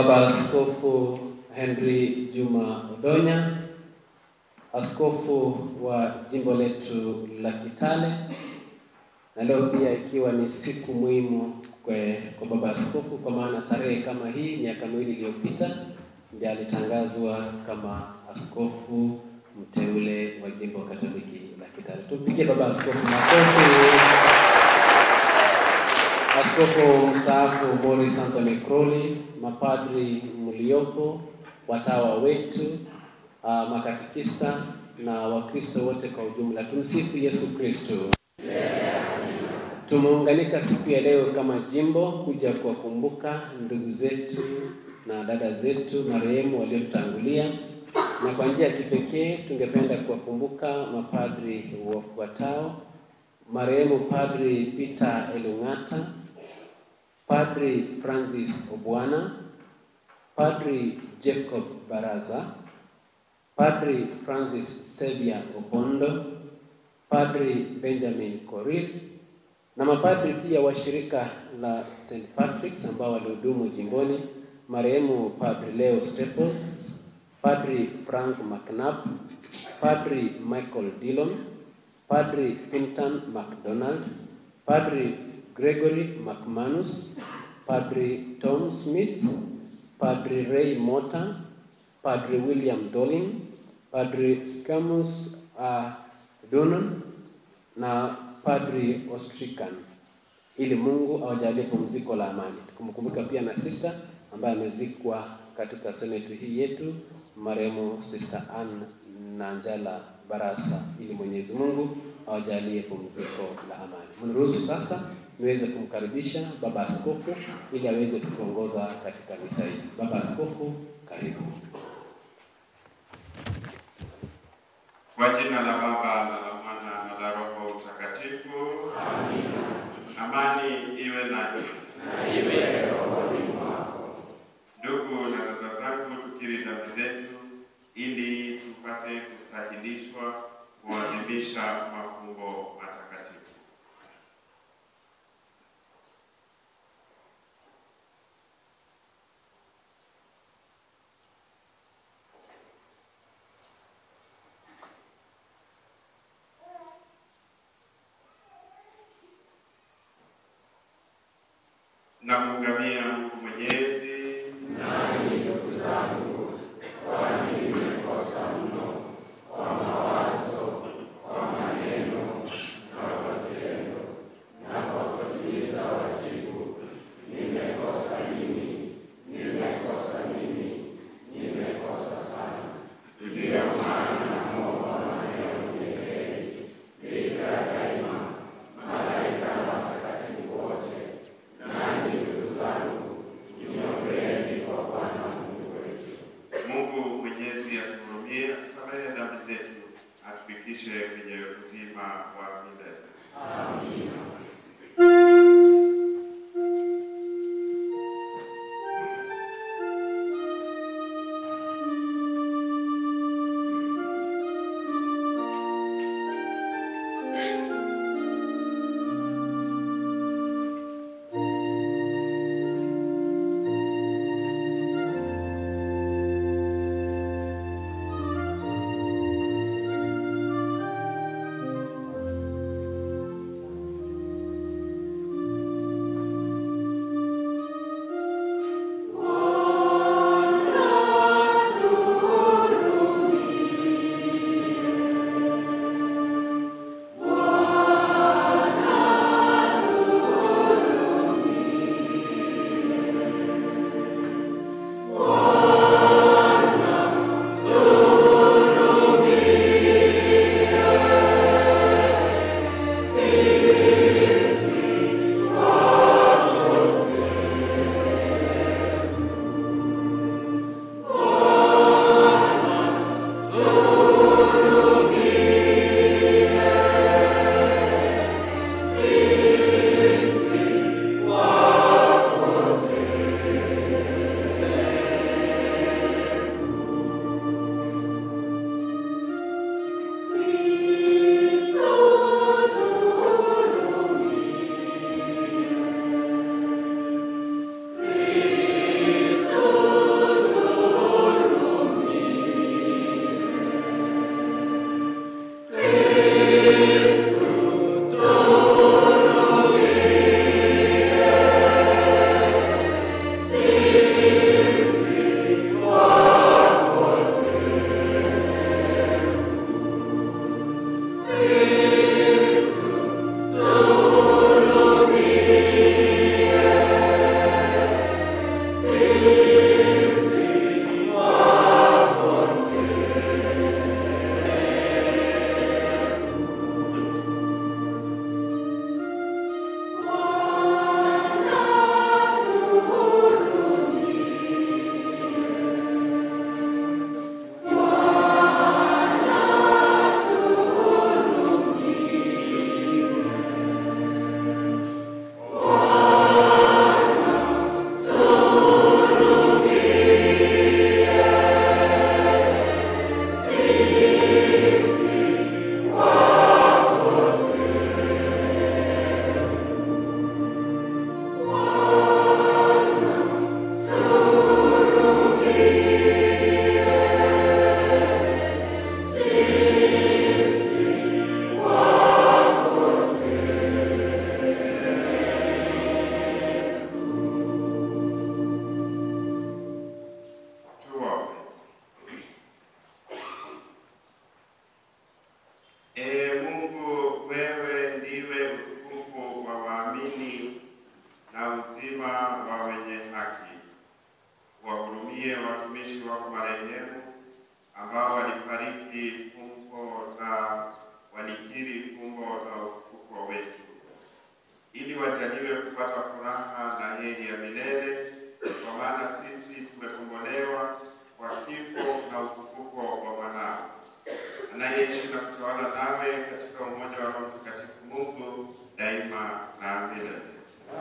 Baba Askofu Henry Juma Odonya, askofu wa jimbo letu la Kitale, na leo pia ikiwa ni siku muhimu kwa, kwa baba askofu, kwa maana tarehe kama hii miaka miwili iliyopita ndiye alitangazwa kama askofu mteule wa jimbo Katoliki la Kitale. Tumpigie baba askofu makofi. Askofu mstaafu Boris Anthony Crowley, mapadri mliopo, watawa wetu, uh, makatikista na Wakristo wote kwa ujumla, tumsifu Yesu Kristo. Tumeunganika siku ya leo kama jimbo kuja kuwakumbuka ndugu zetu na dada zetu marehemu waliotangulia, na kwa njia ya kipekee tungependa kuwakumbuka mapadri wafuatao: marehemu Padri Peter Elung'ata, Padri Francis Obwana, Padri Jacob Baraza, Padri Francis Sebia Opondo, Padri Benjamin Korir na mapadri pia wa shirika la St. Patrick's ambao walihudumu jimboni, marehemu Padri Leo Staples, Padri Frank McNabb, Padri Michael Dillon, Padri Fintan MacDonald, Padri Gregory McManus, Padri Tom Smith, Padri Ray Mota, Padri William Dolling, Padri Scamus uh, Donon na Padri Ostrican, ili Mungu awajalie pumziko la amani. Tukumkumbuka pia na sister ambaye amezikwa katika seneti hii yetu, marehemu Sister Ann Nanjala Barasa, ili Mwenyezi Mungu awajalie pumziko la amani. Mniruhusu sasa niweze kumkaribisha baba askofu ili aweze kutuongoza katika misa hii. Baba askofu, karibu. Kwa jina la Baba na la Mwana na la Roho Mtakatifu. Amina. Amani iwe nanyi. Na iwe rohoni mwako. Ndugu na dada zangu, tukiri dhambi zetu ili tupate kustahilishwa kuadhimisha mafumbo matakatifu. na kumgamia Mungu Mwenyezi. Nanyi ndugu zangu, kwani nimekosa mno kwa mawazo, kwa maneno na kwa tendo na kwa kutimiza wajibu. Nimekosa mimi, nimekosa mimi, nimekosa sana. Ndiyo maana naomba Maria mwenye heri, bikira daima, malaika na watakatifu wote, nanyi ndugu zangu wahurumie watumishi wako marehemu ambao walifariki fumbo la walikiri fumbo la ufufuo wetu, ili wajaliwe kupata furaha na heri ya milele, kwa maana sisi tumekombolewa kwa kifo na ufufuko wa mwanao anayeishi na kutawala nawe katika umoja wa Roho Mtakatifu Mungu daima na milele.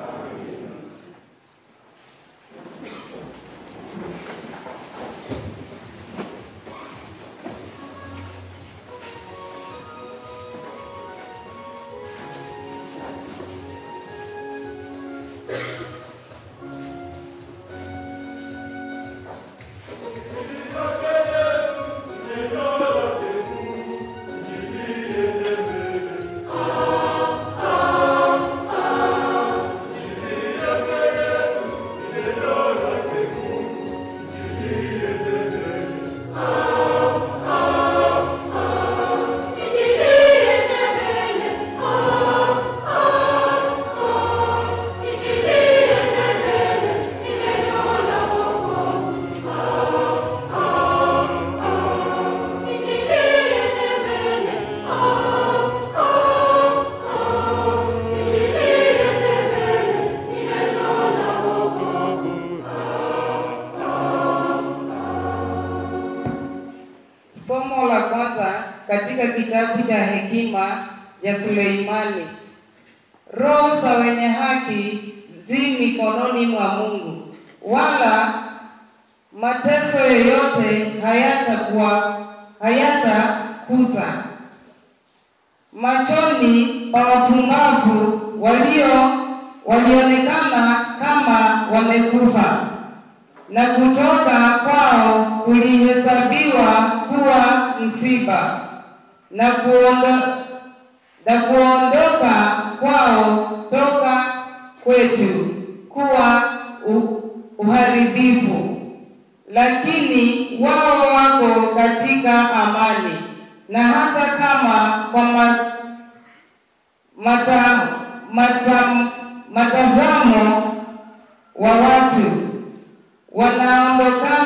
Somo la kwanza katika kitabu cha hekima ya Suleimani. Roho za wenye haki zi mikononi mwa Mungu, wala mateso yoyote hayatakuwa hayatakuza machoni pa wapumbavu walio walionekana kama wamekufa na kutoka kwao kulihesabiwa kuwa msiba na kuondo, na kuondoka kwao toka kwetu kuwa u, uharibifu, lakini wao wako katika amani, na hata kama kwa ma, mata, mata, matazamo wa watu wanaondoka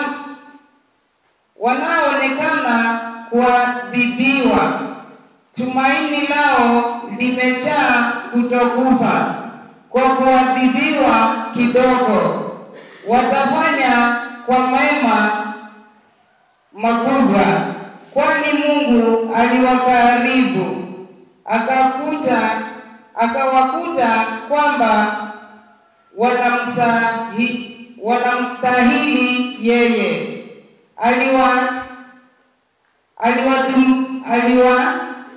wanaoonekana kuadhibiwa, tumaini lao limejaa kutokufa kwa kuadhibiwa kidogo. Watafanya kwa mema makubwa, kwani Mungu aliwakaribu akakuta akawakuta kwamba wanamsahi wanamstahili yeye. Aliwa aliwadhum- aliwa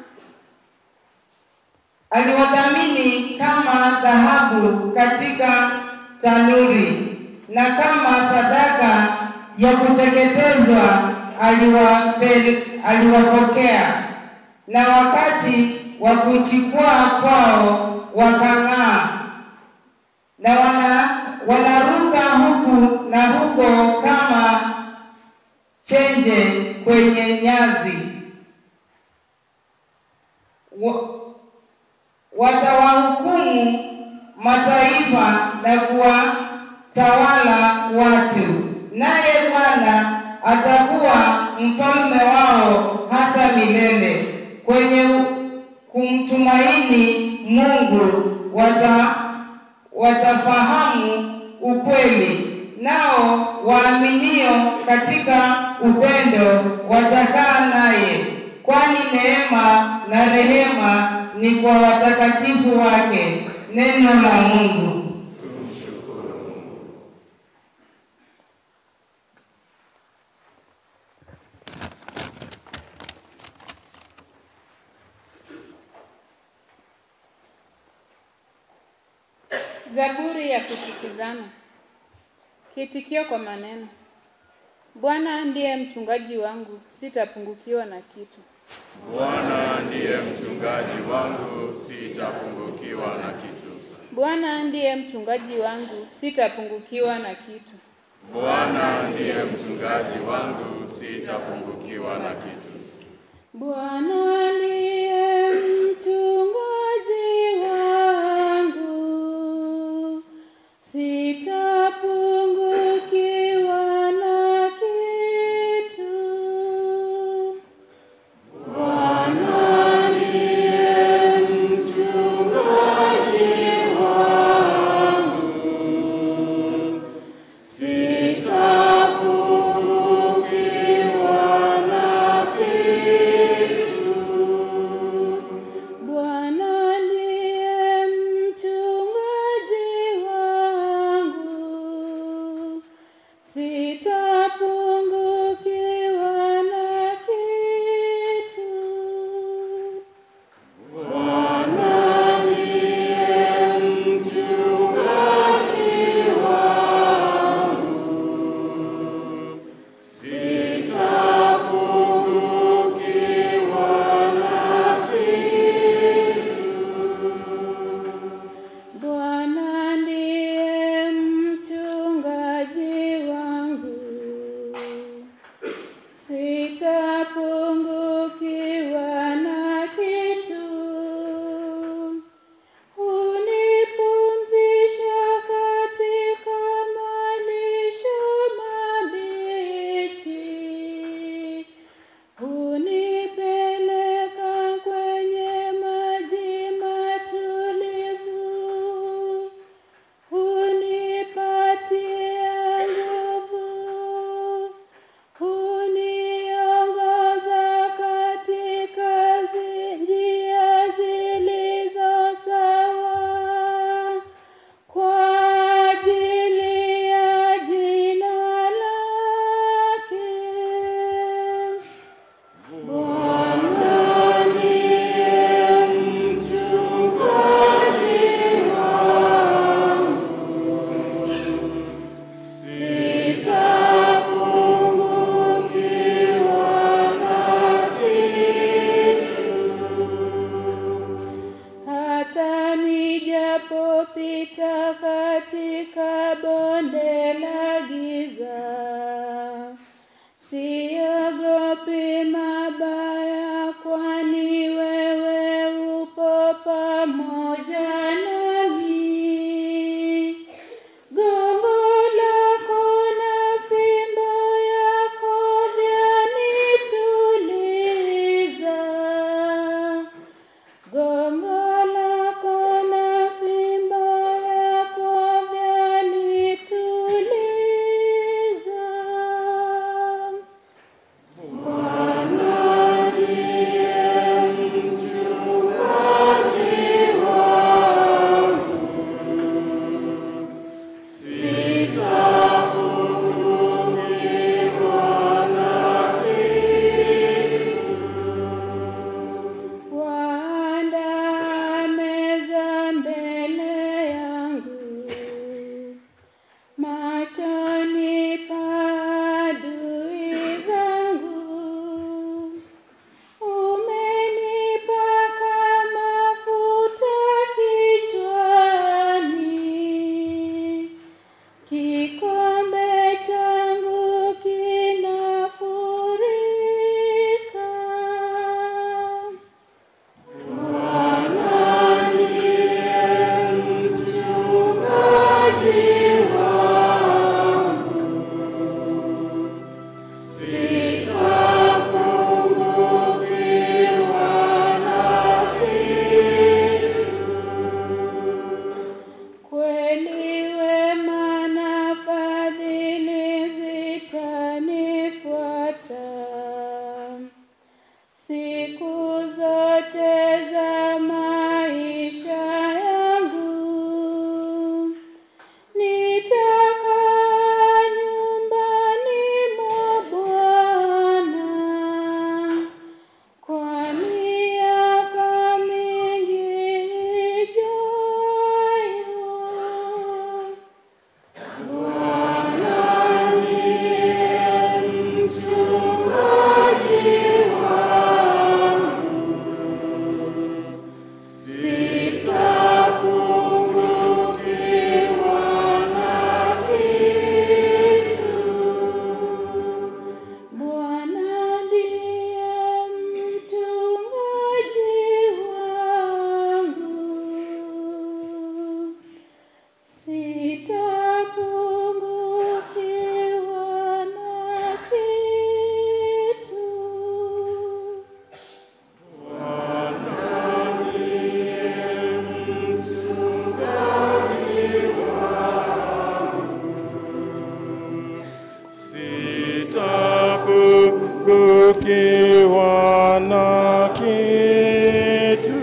aliwadhamini kama dhahabu katika tanuri na kama sadaka ya kuteketezwa aliwape, aliwapokea na wakati wa kujikwaa kwao wakang'aa na wana wanaruka huku na huko kama chenje kwenye nyazi. Wa, watawahukumu mataifa na kuwatawala watu, naye Bwana atakuwa mfalme wao hata milele. Kwenye kumtumaini Mungu wata watafahamu ukweli, nao waaminio katika upendo watakaa naye, kwani neema na rehema ni kwa watakatifu wake. Neno la Mungu. Zaburi ya kutukizana. Kiitikio kwa maneno. Bwana ndiye mchungaji wangu, sitapungukiwa na kitu. Bwana ndiye mchungaji wangu, sitapungukiwa na kitu. Bwana ndiye mchungaji wangu, sitapungukiwa na kitu. Bwana ndiye mchungaji wangu, sitapungukiwa na kitu. Bwana ndiye mchungaji wangu, sitapungukiwa na siogopi mabaya, kwani wewe upo pamoja nami. Gongo lako na fimbo yako vyanituliza. Gongo lako na fimbo yako vyanituliza. Bwana ndiye mchungaji wangu, sitapungukiwa na kitu. Waandaa meza mbele yangu, machoni pa adui zangu. Umenipaka mafuta kichwani, kikombe changu kinafurika. Bwana ndiye mchungaji wangu, sitapungukiwa na kitu. Kweli wema na fadhili zitanifuata siku zote za maisha yangu. Nitakaa nyumbani mwa Bwana kwa miaka mingi ijayo. Bwana ndiye mchungaji wangu, sitapungukiwa na kitu. Bwana ndiye mchungaji wangu, sitapungukiwa na kitu. Sitapungukiwa na kitu.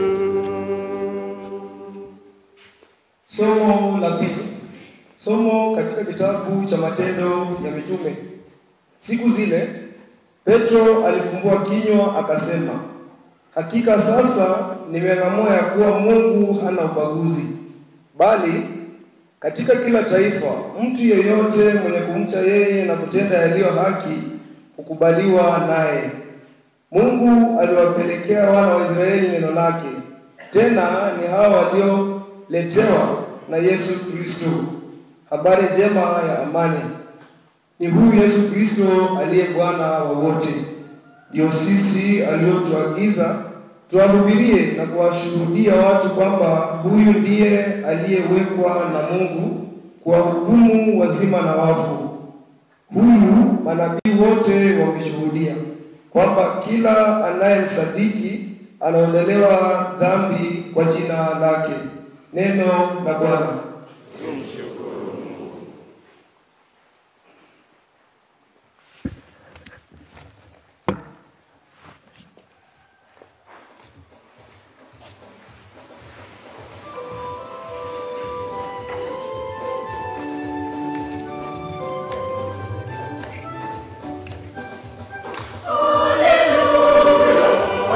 Somo la pili. Somo katika kitabu cha Matendo ya Mitume. Siku zile Petro alifumbua kinywa akasema, hakika sasa nimeng'amua ya kuwa Mungu hana ubaguzi, bali katika kila taifa mtu yeyote mwenye kumcha yeye na kutenda yaliyo haki hukubaliwa naye. Mungu aliwapelekea wana wa Israeli neno lake, tena ni hao walioletewa na Yesu Kristo habari njema ya amani. Ni huyu Yesu Kristo aliye Bwana wa wote, ndio sisi aliotuagiza tuwahubirie na kuwashuhudia watu kwamba huyu ndiye aliyewekwa na Mungu kuwahukumu wazima na wafu. Huyu manabii wote wameshuhudia kwamba kila anayemsadiki anaondolewa dhambi kwa jina lake. Neno la Bwana.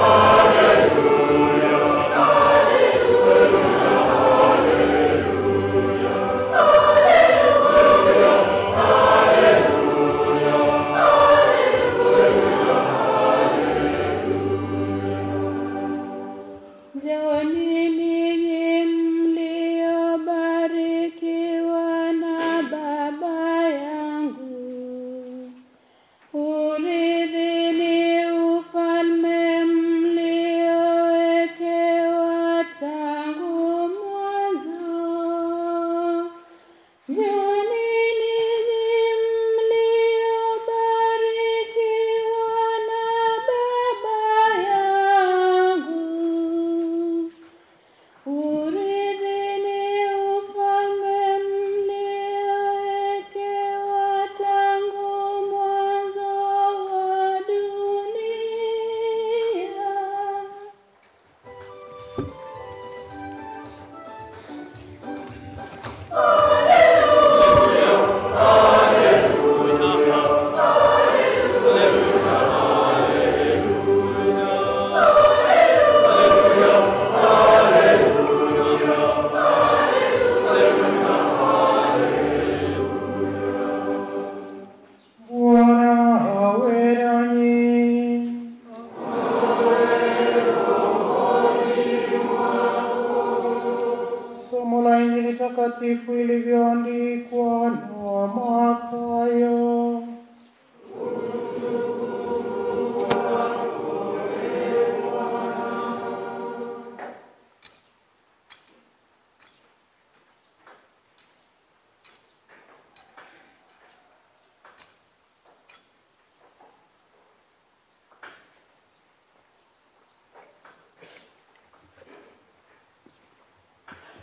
Hallelujah, hallelujah, hallelujah.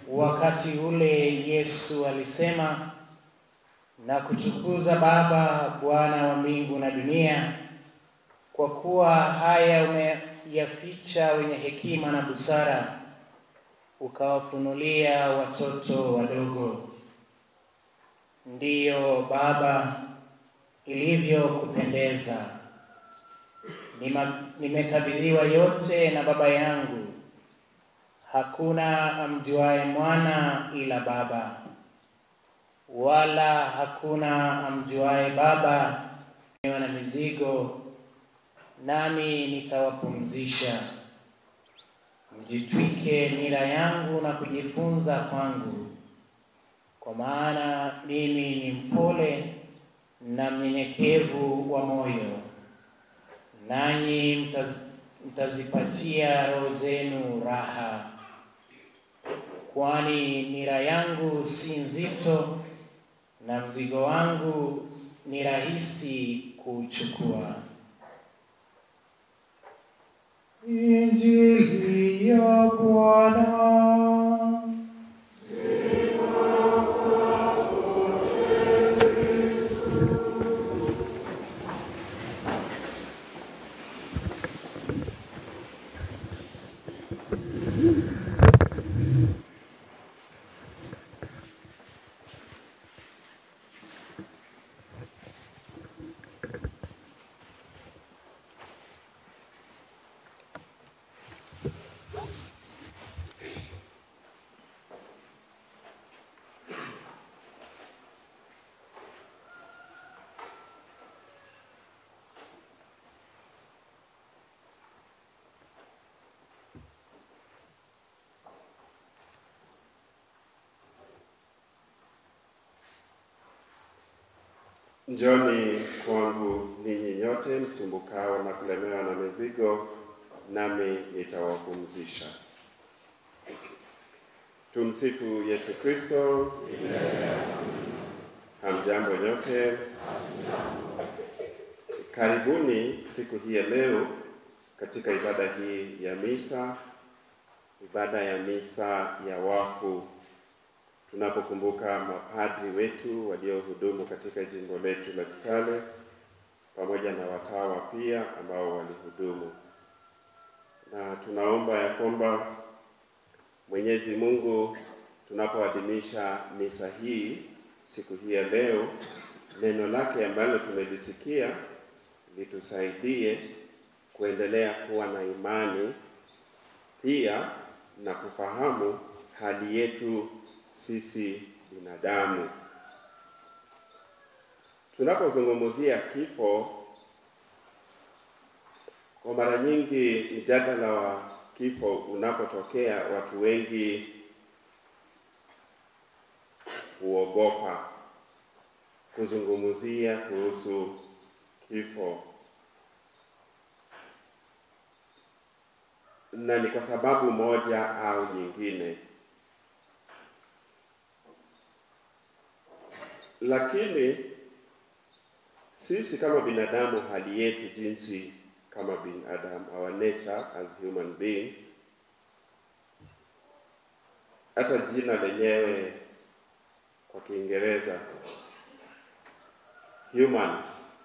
Wakati ule Yesu alisema, na kutukuza Baba, Bwana wa mbingu na dunia, kwa kuwa haya umeyaficha wenye hekima na busara, ukawafunulia watoto wadogo. Ndiyo Baba, ilivyokupendeza. Nima- Nimekabidhiwa yote na Baba yangu. Hakuna amjuaye mwana ila Baba, wala hakuna amjuaye Baba na mizigo, nami nitawapumzisha. Mjitwike nira yangu na kujifunza kwangu, kwa maana mimi ni mpole na mnyenyekevu wa moyo, nanyi mtaz, mtazipatia roho zenu raha, kwani nira yangu si nzito na mzigo wangu ni rahisi kuuchukua. Injili ya Bwana. Njoni kwangu ninyi nyote msumbukao na kulemewa na mizigo, nami nitawapumzisha. Tumsifu Yesu Kristo. Hamjambo nyote. Karibuni siku hii ya leo katika ibada hii ya misa, ibada ya misa ya wafu tunapokumbuka mapadri wetu waliohudumu katika jimbo letu la Kitale pamoja na watawa pia ambao walihudumu, na tunaomba ya kwamba Mwenyezi Mungu tunapoadhimisha misa hii siku hii ya leo, neno lake ambalo tumelisikia litusaidie kuendelea kuwa na imani pia na kufahamu hali yetu sisi binadamu. Tunapozungumzia kifo, kwa mara nyingi mjadala wa kifo unapotokea, watu wengi huogopa kuzungumzia kuhusu kifo, na ni kwa sababu moja au nyingine. Lakini sisi kama binadamu, hali yetu jinsi kama binadamu, our nature as human beings, hata jina lenyewe kwa Kiingereza human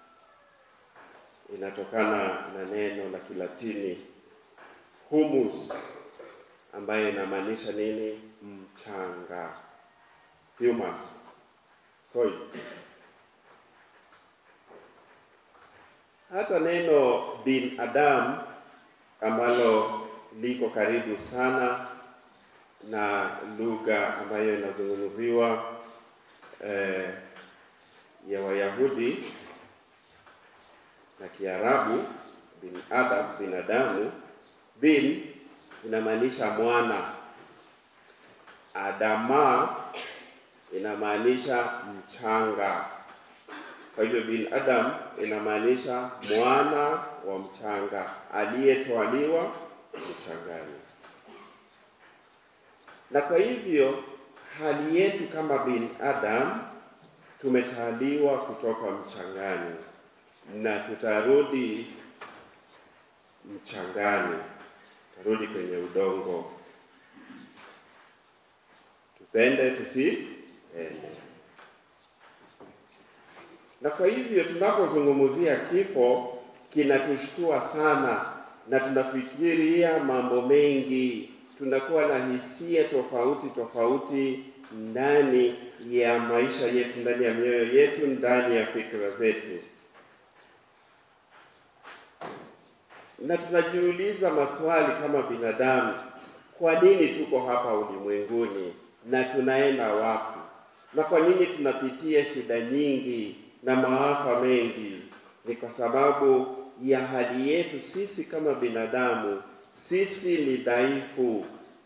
inatokana na neno la Kilatini humus, ambayo inamaanisha nini? Mchanga, humus soil. Hata neno binadamu ambalo liko karibu sana na lugha ambayo inazungumziwa eh, ya Wayahudi na Kiarabu, bin adam, binadamu. Bin inamaanisha mwana, adama inamaanisha mchanga. Kwa hivyo bin adam inamaanisha mwana wa mchanga aliyetwaliwa mchangani, na kwa hivyo hali yetu kama bin adam tumetwaliwa kutoka mchangani na tutarudi mchangani, tutarudi kwenye udongo. tupende tusiende. Na kwa hivyo tunapozungumzia kifo kinatushtua sana, na tunafikiria mambo mengi, tunakuwa na hisia tofauti tofauti ndani ya maisha yetu, ndani ya mioyo yetu, ndani ya fikra zetu, na tunajiuliza maswali kama binadamu, kwa nini tuko hapa ulimwenguni na tunaenda wapi? Na kwa nini tunapitia shida nyingi na maafa mengi? Ni kwa sababu ya hali yetu sisi kama binadamu. Sisi ni dhaifu,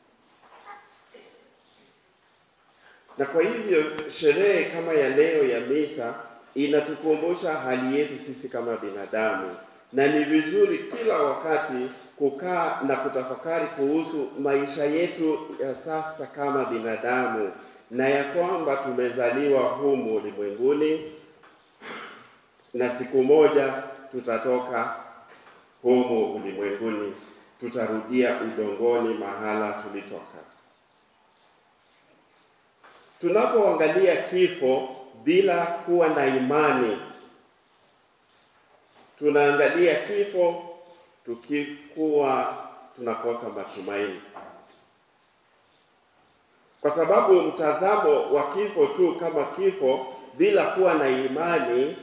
na kwa hivyo sherehe kama ya leo ya misa inatukumbusha hali yetu sisi kama binadamu, na ni vizuri kila wakati kukaa na kutafakari kuhusu maisha yetu ya sasa kama binadamu, na ya kwamba tumezaliwa humu ulimwenguni na siku moja tutatoka humu ulimwenguni, tutarudia udongoni mahala tulitoka. Tunapoangalia kifo bila kuwa na imani, tunaangalia kifo tukikuwa tunakosa matumaini, kwa sababu mtazamo wa kifo tu kama kifo bila kuwa na imani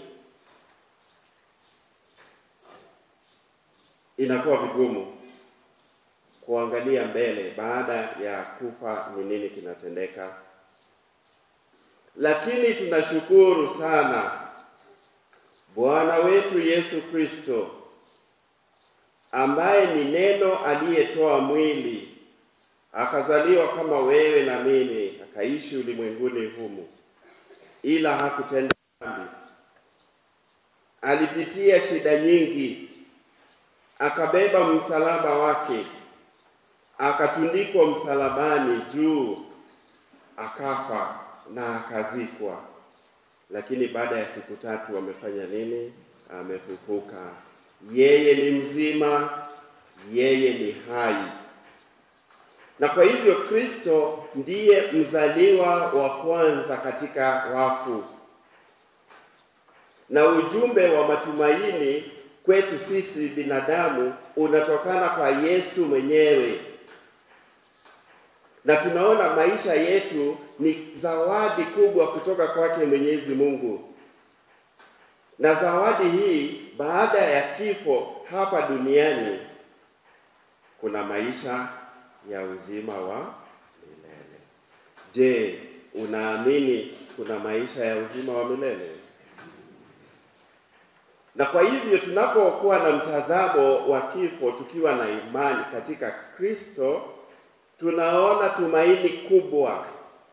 inakuwa vigumu kuangalia mbele baada ya kufa, ni nini kinatendeka. Lakini tunashukuru sana Bwana wetu Yesu Kristo ambaye ni neno aliyetoa mwili akazaliwa kama wewe na mimi, akaishi ulimwenguni humu, ila hakutenda dhambi. Alipitia shida nyingi, akabeba msalaba wake, akatundikwa msalabani juu, akafa na akazikwa. Lakini baada ya siku tatu amefanya nini? Amefufuka. Yeye ni mzima, yeye ni hai. Na kwa hivyo Kristo ndiye mzaliwa wa kwanza katika wafu, na ujumbe wa matumaini kwetu sisi binadamu unatokana kwa Yesu mwenyewe, na tunaona maisha yetu ni zawadi kubwa kutoka kwake Mwenyezi Mungu, na zawadi hii baada ya kifo hapa duniani kuna maisha ya uzima wa milele. Je, unaamini kuna maisha ya uzima wa milele? Na kwa hivyo tunapokuwa na mtazamo wa kifo tukiwa na imani katika Kristo, tunaona tumaini kubwa,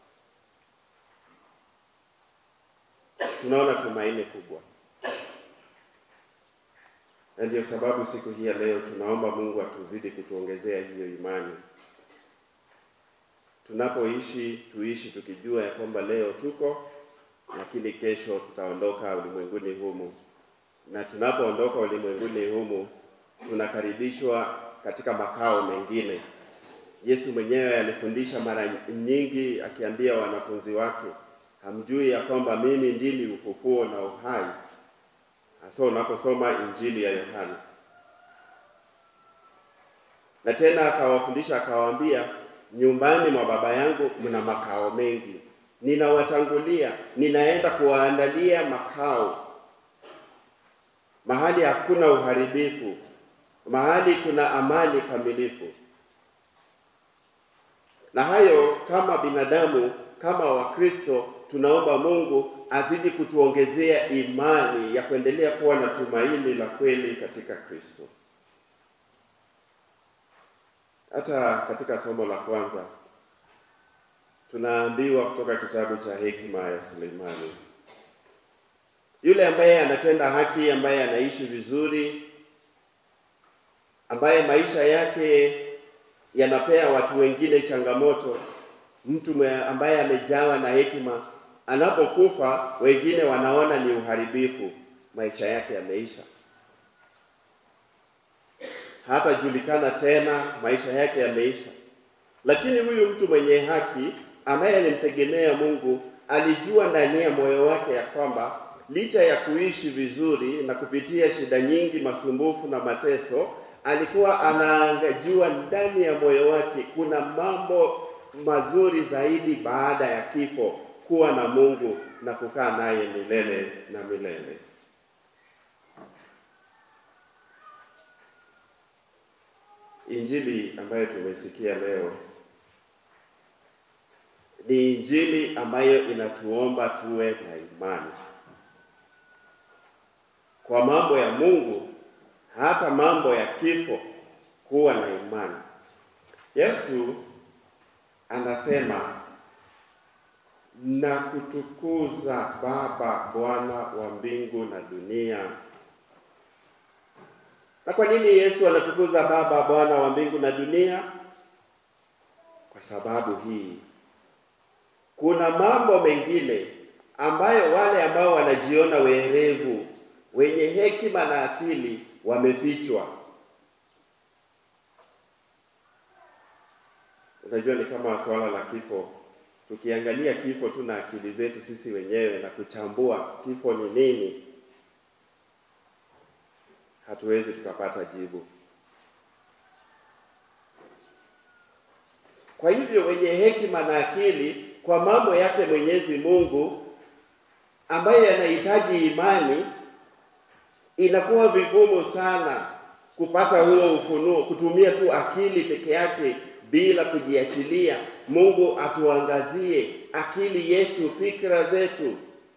tunaona tumaini kubwa, na ndio sababu siku hii ya leo tunaomba Mungu atuzidi kutuongezea hiyo imani. Tunapoishi tuishi tukijua ya kwamba leo tuko, lakini kesho tutaondoka ulimwenguni humu na tunapoondoka ulimwenguni humu tunakaribishwa katika makao mengine. Yesu mwenyewe alifundisha mara nyingi akiambia wanafunzi wake, hamjui ya kwamba mimi ndimi ufufuo na uhai? Hasa unaposoma Injili ya Yohana. Na tena akawafundisha akawaambia, nyumbani mwa Baba yangu mna makao mengi, ninawatangulia, ninaenda kuwaandalia makao mahali hakuna uharibifu, mahali kuna amani kamilifu. Na hayo kama binadamu, kama Wakristo, tunaomba Mungu azidi kutuongezea imani ya kuendelea kuwa na tumaini la kweli katika Kristo. Hata katika somo la kwanza tunaambiwa kutoka kitabu cha hekima ya Suleimani yule ambaye anatenda haki, ambaye anaishi vizuri, ambaye maisha yake yanapea watu wengine changamoto, mtu ambaye amejawa na hekima, anapokufa wengine wanaona ni uharibifu, maisha yake yameisha, hatajulikana tena, maisha yake yameisha. Lakini huyu mtu mwenye haki ambaye alimtegemea Mungu alijua ndani ya moyo wake ya kwamba licha ya kuishi vizuri na kupitia shida nyingi, masumbufu na mateso, alikuwa anaangajua ndani ya moyo wake kuna mambo mazuri zaidi baada ya kifo, kuwa na Mungu na kukaa naye milele na milele. Injili ambayo tumesikia leo ni injili ambayo inatuomba tuwe na imani kwa mambo ya Mungu, hata mambo ya kifo, kuwa na imani. Yesu anasema na kutukuza Baba, Bwana wa mbingu na dunia. Na kwa nini Yesu anatukuza Baba, Bwana wa mbingu na dunia? Kwa sababu hii kuna mambo mengine ambayo wale ambao wanajiona werevu, wenye hekima na akili wamefichwa. Unajua, ni kama swala la kifo. Tukiangalia kifo tu na akili zetu sisi wenyewe na kuchambua kifo ni nini, hatuwezi tukapata jibu. Kwa hivyo wenye hekima na akili kwa mambo yake Mwenyezi Mungu ambayo yanahitaji imani, inakuwa vigumu sana kupata huo ufunuo, kutumia tu akili peke yake bila kujiachilia. Mungu atuangazie akili yetu, fikra zetu.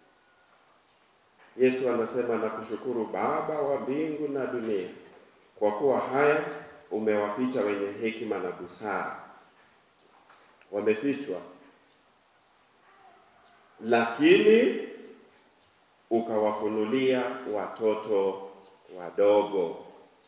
Yesu anasema nakushukuru Baba wa mbingu na dunia, kwa kuwa haya umewaficha wenye hekima na busara. Wamefichwa, lakini ukawafunulia watoto wadogo,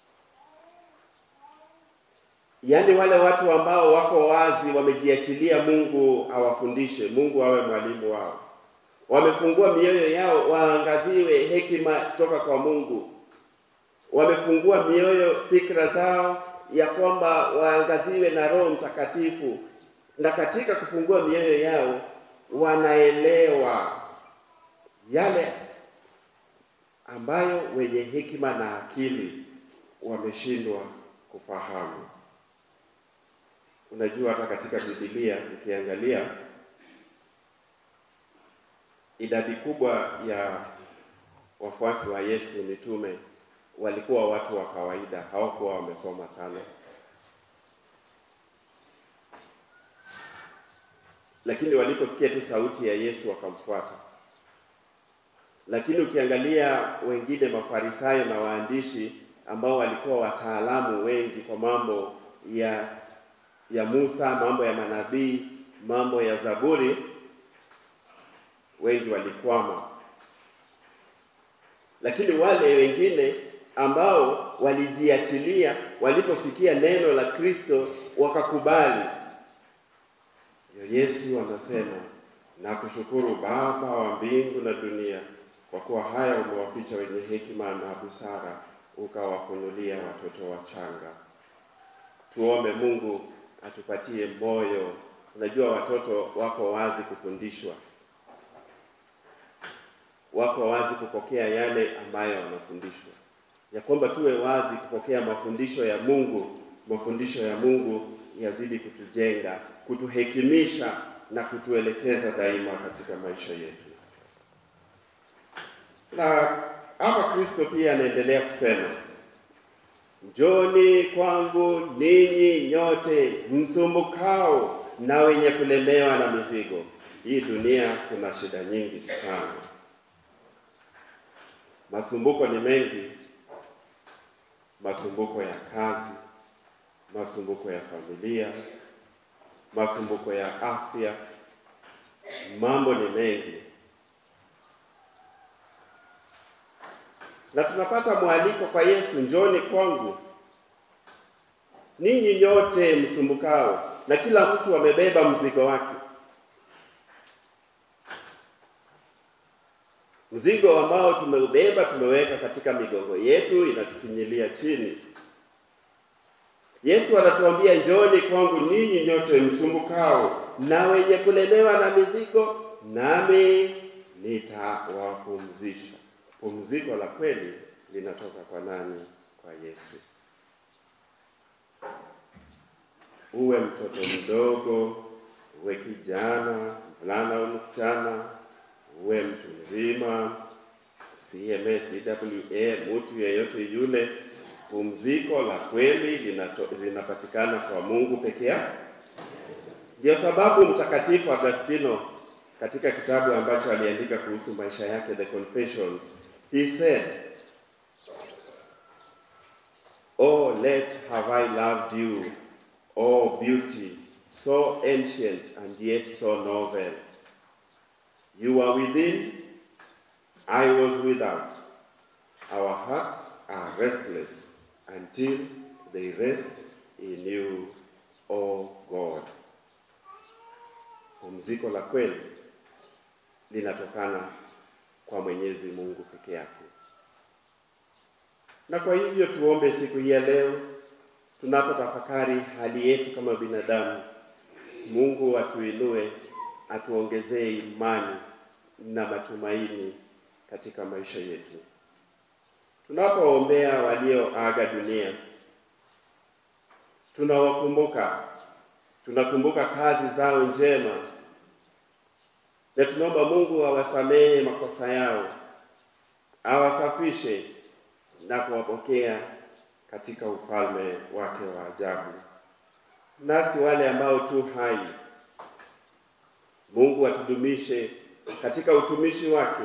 yaani wale watu ambao wako wazi, wamejiachilia Mungu awafundishe, Mungu awe mwalimu wao, wamefungua mioyo yao waangaziwe hekima toka kwa Mungu, wamefungua mioyo, fikra zao ya kwamba waangaziwe na Roho Mtakatifu, na katika kufungua mioyo yao wanaelewa yale ambayo wenye hekima na akili wameshindwa kufahamu. Unajua, hata katika Biblia ukiangalia idadi kubwa ya wafuasi wa Yesu mitume walikuwa watu wa kawaida, hawakuwa wamesoma sana, lakini waliposikia tu sauti ya Yesu wakamfuata. Lakini ukiangalia wengine, Mafarisayo na waandishi ambao walikuwa wataalamu wengi kwa mambo ya ya Musa, mambo ya manabii, mambo ya Zaburi, wengi walikwama. Lakini wale wengine ambao walijiachilia, waliposikia neno la Kristo wakakubali. Ndio Yesu anasema nakushukuru Baba wa mbingu na dunia, kwa kuwa haya umewaficha wenye hekima na busara, ukawafunulia watoto wachanga. Tuombe Mungu atupatie moyo. Unajua, watoto wako wazi kufundishwa, wako wazi kupokea yale ambayo wanafundishwa, ya kwamba tuwe wazi kupokea mafundisho ya Mungu. Mafundisho ya Mungu yazidi kutujenga, kutuhekimisha na kutuelekeza daima katika maisha yetu. Na hapa Kristo pia anaendelea kusema Njoni kwangu ninyi nyote msumbukao na wenye kulemewa na mizigo. Hii dunia kuna shida nyingi sana, masumbuko ni mengi, masumbuko ya kazi, masumbuko ya familia, masumbuko ya afya, mambo ni mengi, na tunapata mwaliko kwa Yesu, njoni kwangu ninyi nyote msumbukao, na kila mtu amebeba mzigo wake, mzigo ambao tumeubeba, tumeweka katika migongo yetu, inatufinyilia chini. Yesu anatuambia njooni kwangu ninyi nyote msumbukao na wenye kulemewa na mizigo, nami nitawapumzisha. Pumziko la kweli linatoka kwa nani? Kwa Yesu. Uwe mtoto mdogo, uwe kijana, mvulana au msichana, uwe mtu mzima, CMA, CWA, mtu yeyote yule, pumziko la kweli linato, linapatikana kwa Mungu peke yake. Ndio sababu Mtakatifu Agustino katika kitabu ambacho aliandika kuhusu maisha yake, The Confessions, he said, Oh, let have I loved you, oh beauty, so ancient and yet so novel. You are within, I was without. Our hearts are restless until they rest in you, O God. Pumziko la kweli linatokana kwa Mwenyezi Mungu peke yake. Na kwa hivyo tuombe siku hii ya leo tunapotafakari hali yetu kama binadamu, Mungu atuinue, atuongezee imani na matumaini katika maisha yetu. Tunapoombea walioaga dunia, tunawakumbuka, tunakumbuka kazi zao njema, na tunaomba Mungu awasamehe makosa yao, awasafishe na kuwapokea katika ufalme wake wa ajabu. Nasi wale ambao tu hai, Mungu atudumishe katika utumishi wake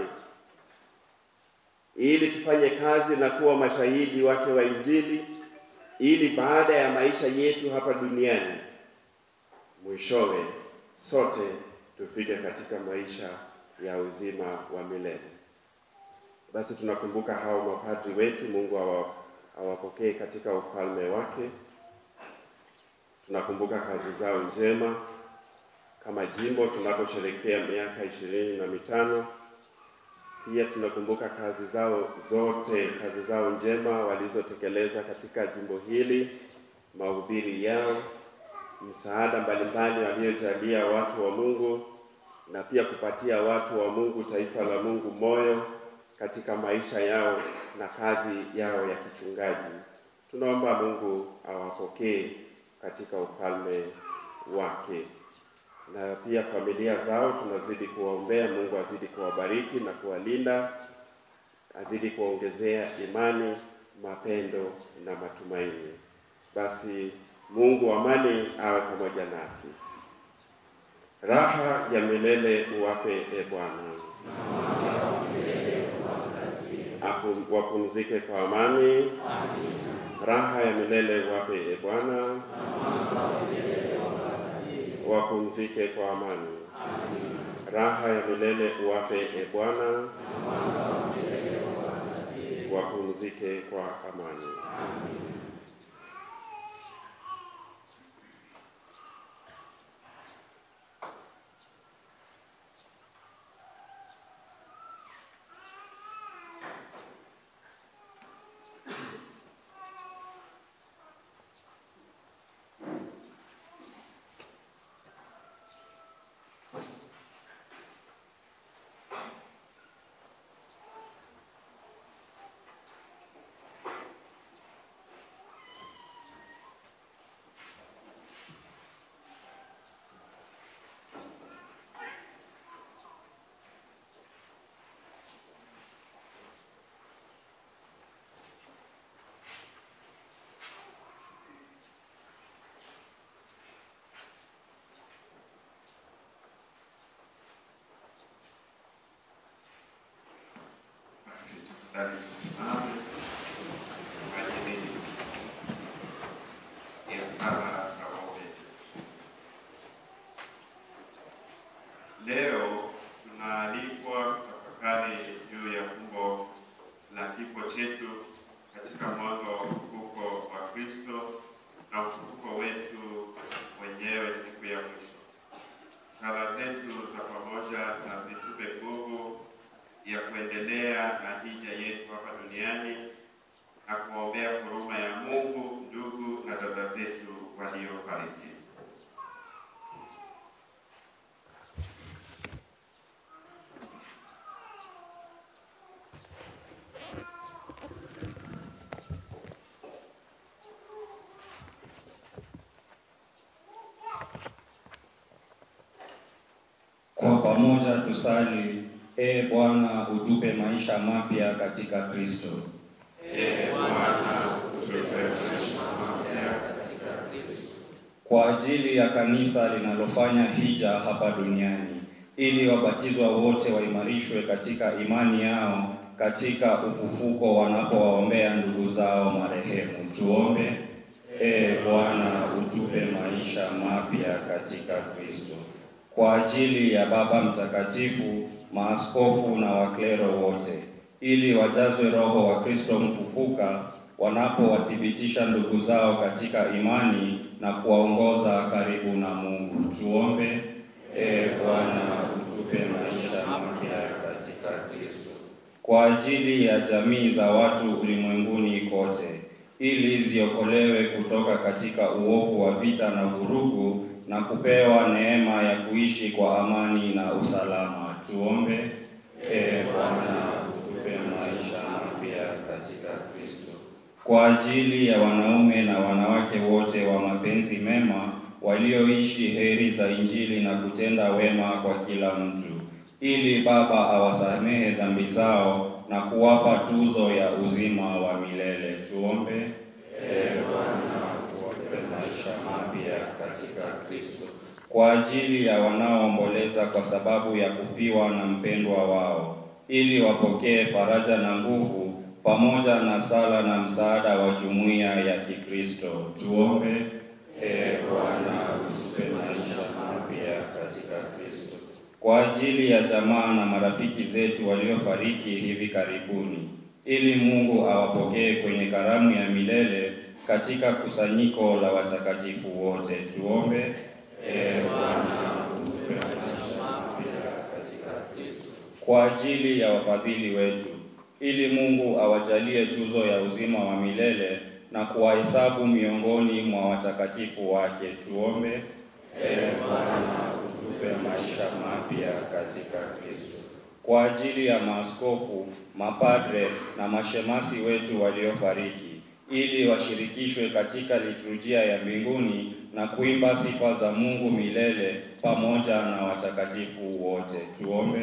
ili tufanye kazi na kuwa mashahidi wake wa Injili, ili baada ya maisha yetu hapa duniani, mwishowe sote tufike katika maisha ya uzima wa milele. Basi tunakumbuka hao mapadri wetu, Mungu awa, awapokee katika ufalme wake. Tunakumbuka kazi zao njema kama jimbo tunaposherekea miaka ishirini na mitano pia tunakumbuka kazi zao zote, kazi zao njema walizotekeleza katika jimbo hili, mahubiri yao, msaada mbalimbali waliojalia watu wa Mungu, na pia kupatia watu wa Mungu, taifa la Mungu, moyo katika maisha yao na kazi yao ya kichungaji. Tunaomba Mungu awapokee katika ufalme wake na pia familia zao tunazidi kuwaombea. Mungu azidi kuwabariki na kuwalinda, azidi kuwaongezea imani, mapendo na matumaini. Basi Mungu wa amani awe pamoja nasi. Raha ya milele uwape e Bwana, Apu- wapumzike kwa amani. Raha ya milele uwape e Bwana wapumzike kwa amani. Raha ya milele uwape e Bwana, wapumzike kwa amani. Basi tafadhali tusimame kwa ajili ya sala za wote. Leo tunaalikwa kutafakari juu ya fumbo la kifo chetu katika mwanga wa ufufuko wa Kristo na ufufuko wetu wenyewe siku ya mwisho. Sala zetu za pamoja na zitupe nguvu ya kuendelea na hija yetu hapa duniani Kwa pamoja tusali: E Bwana, utupe maisha mapya katika Kristo. Ee Bwana, utupe maisha mapya katika Kristo. Kwa ajili ya kanisa linalofanya hija hapa duniani, ili wabatizwa wote waimarishwe katika imani yao katika ufufuko wanapowaombea ndugu zao marehemu. Tuombe. E Bwana, utupe maisha mapya katika Kristo. Kwa ajili ya Baba Mtakatifu, maaskofu na waklero wote, ili wajazwe Roho wa Kristo mfufuka wanapowathibitisha ndugu zao katika imani na kuwaongoza karibu na Mungu. Tuombe. E Bwana, utupe maisha mapya katika Kristo. Kwa ajili ya jamii za watu ulimwenguni kote, ili ziokolewe kutoka katika uovu wa vita na vurugu na kupewa neema ya kuishi kwa amani na usalama. Tuombe. E Bwana, utupe maisha mapya katika Kristo. Kwa ajili ya wanaume na wanawake wote wa mapenzi mema walioishi heri za Injili na kutenda wema kwa kila mtu, ili Baba awasamehe dhambi zao na kuwapa tuzo ya uzima wa milele. Tuombe. E Bwana, utupe maisha mapya katika Kristo. Kwa ajili ya wanaoomboleza kwa sababu ya kufiwa na mpendwa wao, ili wapokee faraja na nguvu pamoja na sala na msaada wa jumuiya ya Kikristo. Tuombe. E Bwana, utupe maisha mapya katika Kristo. Kwa ajili ya jamaa na marafiki zetu waliofariki hivi karibuni, ili Mungu awapokee kwenye karamu ya milele katika kusanyiko la watakatifu wote. Tuombe. E Bwana, utupe maisha mapya katika Kristo. Kwa ajili ya wafadhili wetu, ili Mungu awajalie tuzo ya uzima wa milele na kuwahesabu miongoni mwa watakatifu wake. Tuombe. E Bwana, utupe maisha mapya katika Kristo. Kwa ajili ya maaskofu, mapadre na mashemasi wetu waliofariki, ili washirikishwe katika liturujia ya mbinguni na kuimba sifa za Mungu milele pamoja na watakatifu wote. Tuombe.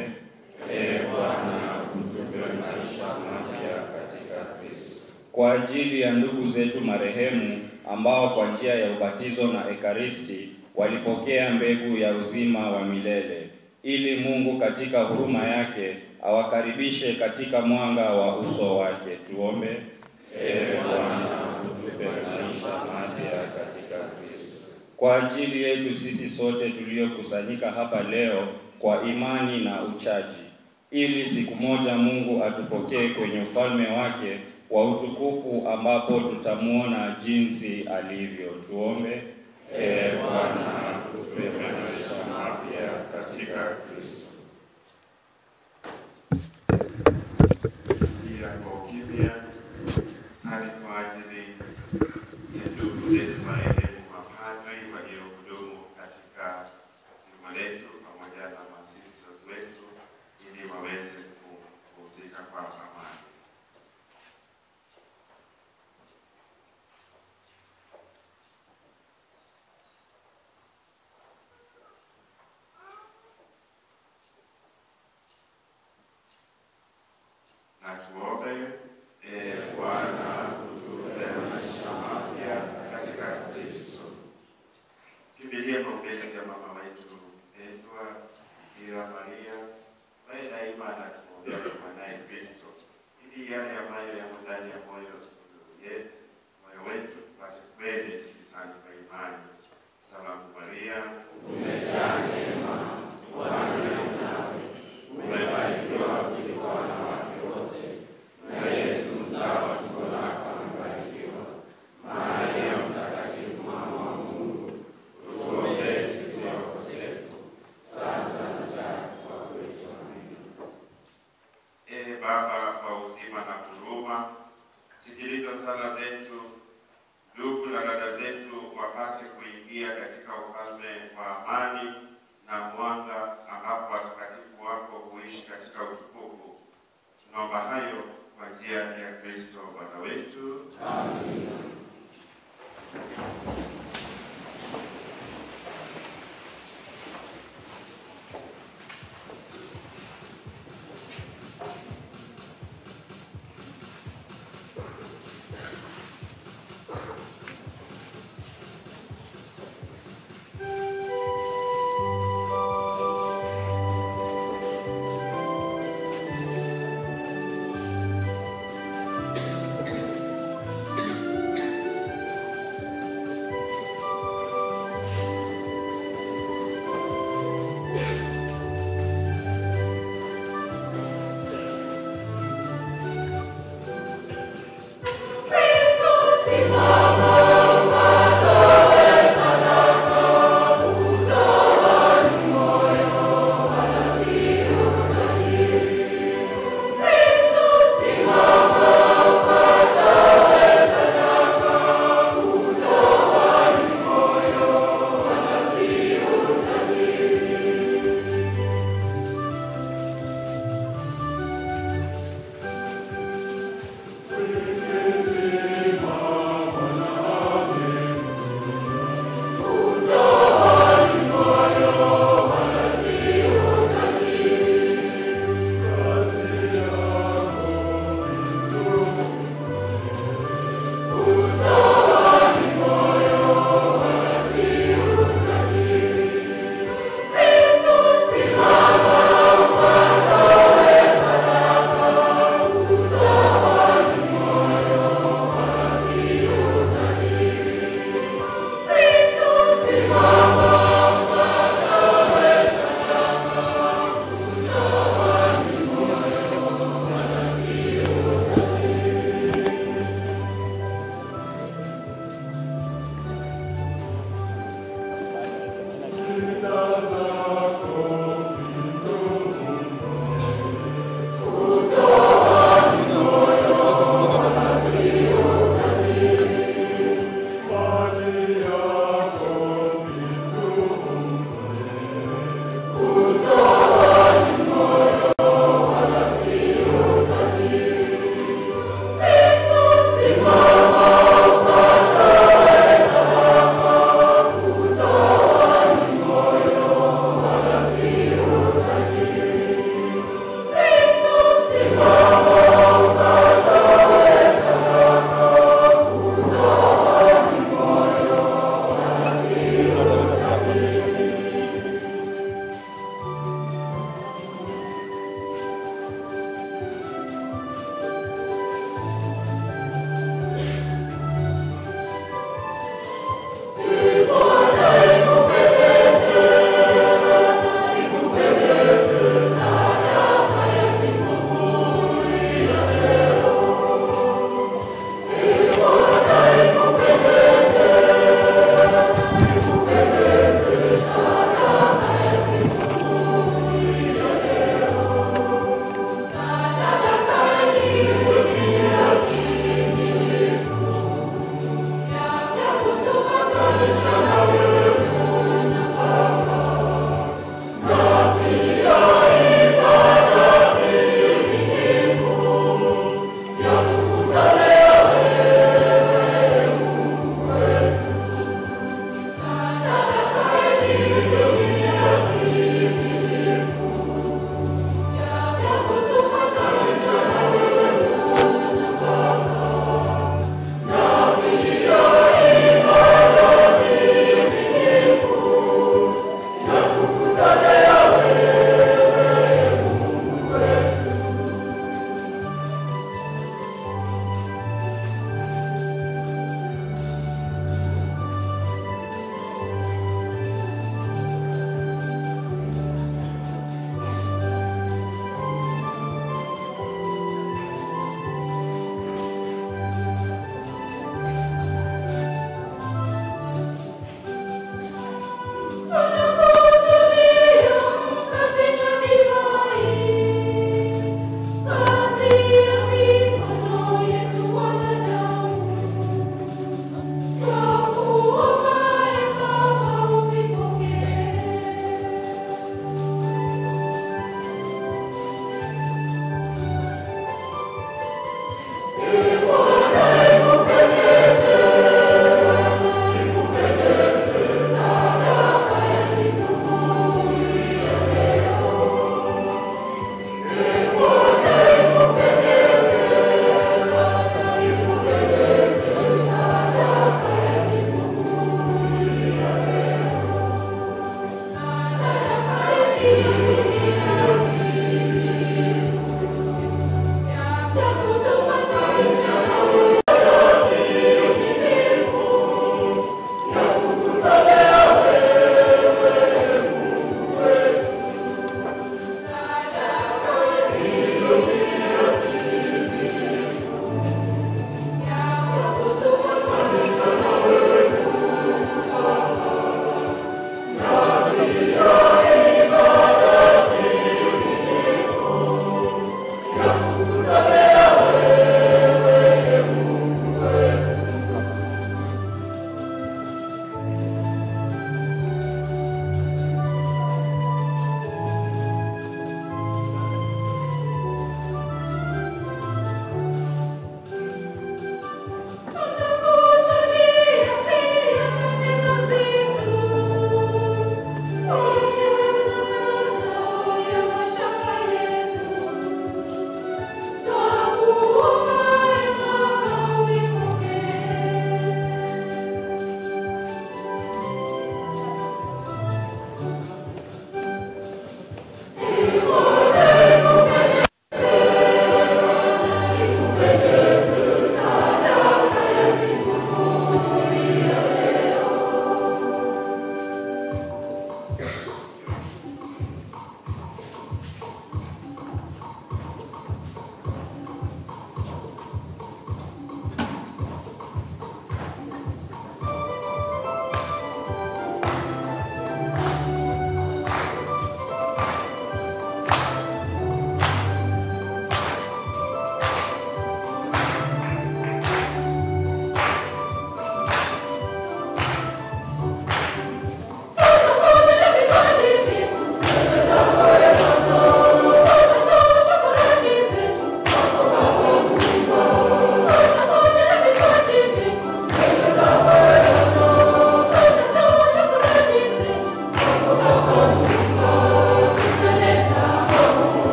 E Bwana, utupe maisha mapya katika Kristo. Kwa ajili ya ndugu zetu marehemu ambao kwa njia ya ubatizo na Ekaristi walipokea mbegu ya uzima wa milele, ili Mungu katika huruma yake awakaribishe katika mwanga wa uso wake. Tuombe. E Bwana, utupe maisha mapya katika Kristo. Kwa ajili yetu sisi sote tuliokusanyika hapa leo kwa imani na uchaji, ili siku moja Mungu atupokee kwenye ufalme wake wa utukufu ambapo tutamwona jinsi alivyo. Tuombe. E Bwana, tupe maisha mapya katika Kristo. Pia kwa ukimya sali kwa ajili ya ndugu zetu marehemu mapadri waliohudumu katika juma letu pamoja na masisters wetu ili waweze kupumzika kwa amani. Na tuombe. E Bwana, utupe maisha mapya katika Kristo. Kimbilie maombezi ya mama wetu mpendwa Bikira Maria, ambaye daima anatuombea kwa mwanaye Kristo, ili yale ambayo yamo ndani ya moyo yetu moyo wetu tupate kweli tukisali kwa imani. Salamu Maria, umejaa neema, Bwana yu nawe, umebarikiwa kuliko wanawake wote, na Yesu mzao wa tumbo lako amebarikiwa. Maria Mtakatifu, mama wa Mungu, utuombee sisi wakosefu, sasa na saa ya kufa kwetu. Amina. Ee Baba wa uzima na huruma, sikiliza sala zetu, ndugu na dada zetu wapate kuingia katika ufalme wa amani na mwanga, ambapo watakatifu wako huishi katika utukufu. Tunaomba hayo kwa njia ya Kristo Bwana wetu. Amina.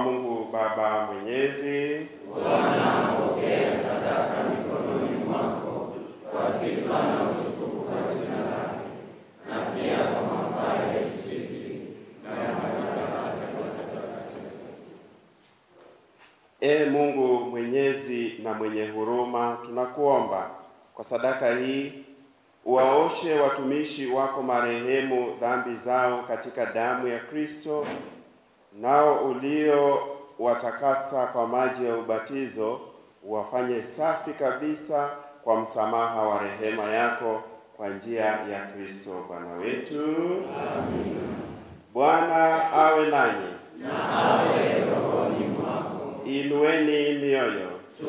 Mungu Baba Mwenyezi. Ee Mungu mwenyezi na mwenye huruma, tunakuomba kwa sadaka hii uwaoshe watumishi wako marehemu dhambi zao katika damu ya Kristo, nao ulio watakasa kwa maji ya ubatizo uwafanye safi kabisa kwa msamaha wa rehema yako kwa njia ya Kristo Bwana wetu. Bwana awe nanyi. Inueni mioyo.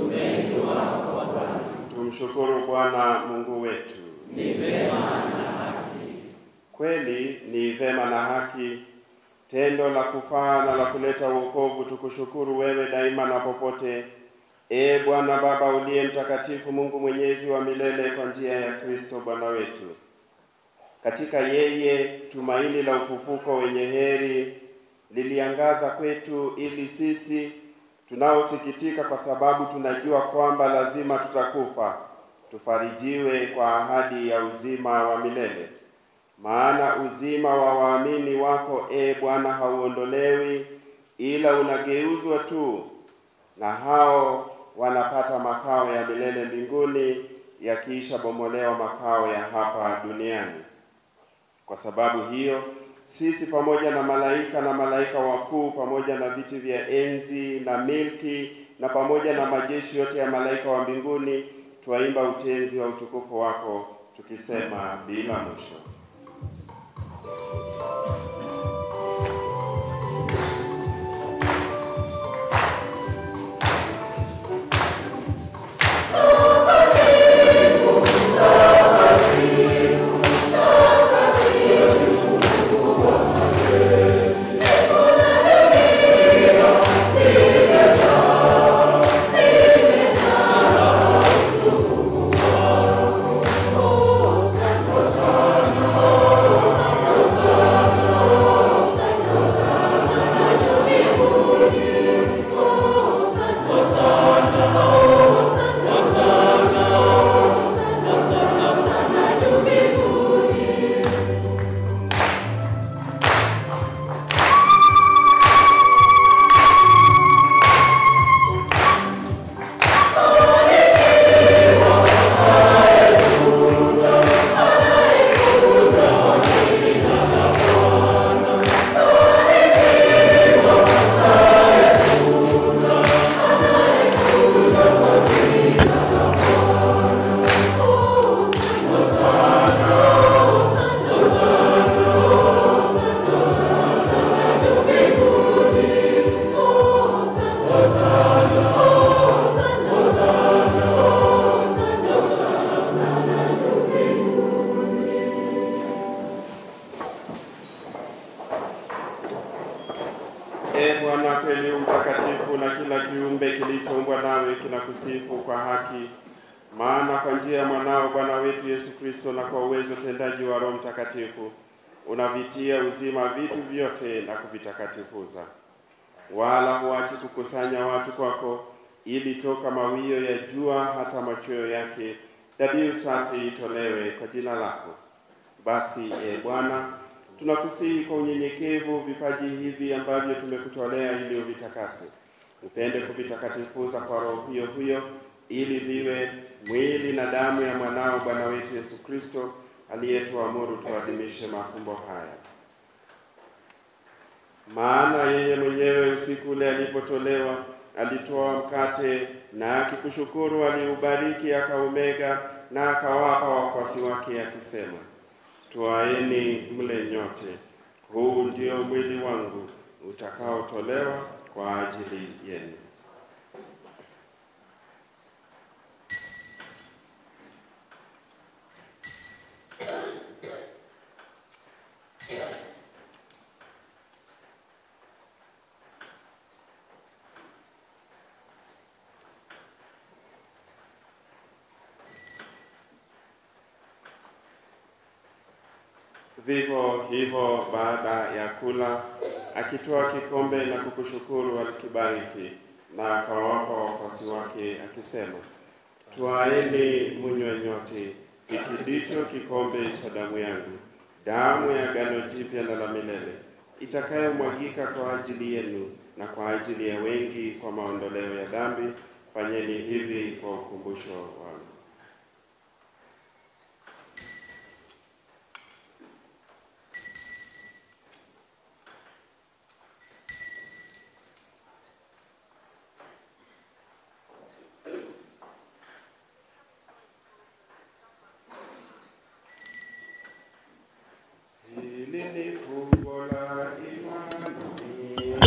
Tumshukuru Bwana Mungu wetu. Ni vema na haki. Kweli ni vema na haki, tendo la kufaa na la kuleta wokovu. Tukushukuru wewe daima na popote, e Bwana Baba uliye mtakatifu, Mungu mwenyezi wa milele, kwa njia ya Kristo Bwana wetu. Katika yeye tumaini la ufufuko wenye heri liliangaza kwetu, ili sisi tunaosikitika kwa sababu tunajua kwamba lazima tutakufa, tufarijiwe kwa ahadi ya uzima wa milele. Maana uzima wa waamini wako e Bwana hauondolewi, ila unageuzwa tu, na hao wanapata makao ya milele mbinguni, yakiisha bomolewa makao ya hapa duniani. Kwa sababu hiyo sisi pamoja na malaika na malaika wakuu pamoja na viti vya enzi na milki na pamoja na majeshi yote ya malaika wa mbinguni twaimba utenzi wa utukufu wako tukisema bila mwisho. E Bwana, kweli u mtakatifu na kila kiumbe kilichoumbwa nawe kinakusifu kwa haki. Maana kwa njia ya mwanao Bwana wetu Yesu Kristo na kwa uwezo tendaji wa Roho Mtakatifu unavitia uzima vitu vyote na kuvitakatifuza, wala huachi kukusanya watu kwako, ili toka mawio ya jua hata machweo yake dhabihu safi itolewe kwa jina lako. Basi e Bwana, tunakusihi kwa unyenyekevu vipaji hivi ambavyo tumekutolea ili uvitakase, upende kuvitakatifuza kwa Roho huyo huyo, ili viwe mwili na damu ya mwanao Bwana wetu Yesu Kristo aliyetuamuru tuadhimishe mafumbo haya. Maana yeye mwenyewe usiku ule alipotolewa alitoa mkate na akikushukuru aliubariki, akaumega na akawapa wafuasi wake akisema, Twaeni mle nyote, huu ndio mwili wangu utakaotolewa kwa ajili yenu. Vivyo hivyo baada ya kula akitoa kikombe na kukushukuru, alikibariki na akawapa wafuasi wake akisema, twaeni munywe nyote, hiki ndicho kikombe cha damu yangu, damu ya agano jipya na la milele, itakayomwagika kwa ajili yenu na kwa ajili ya wengi kwa maondoleo ya dhambi. Fanyeni hivi kwa ukumbusho wangu. Hili ni fumbo la imani.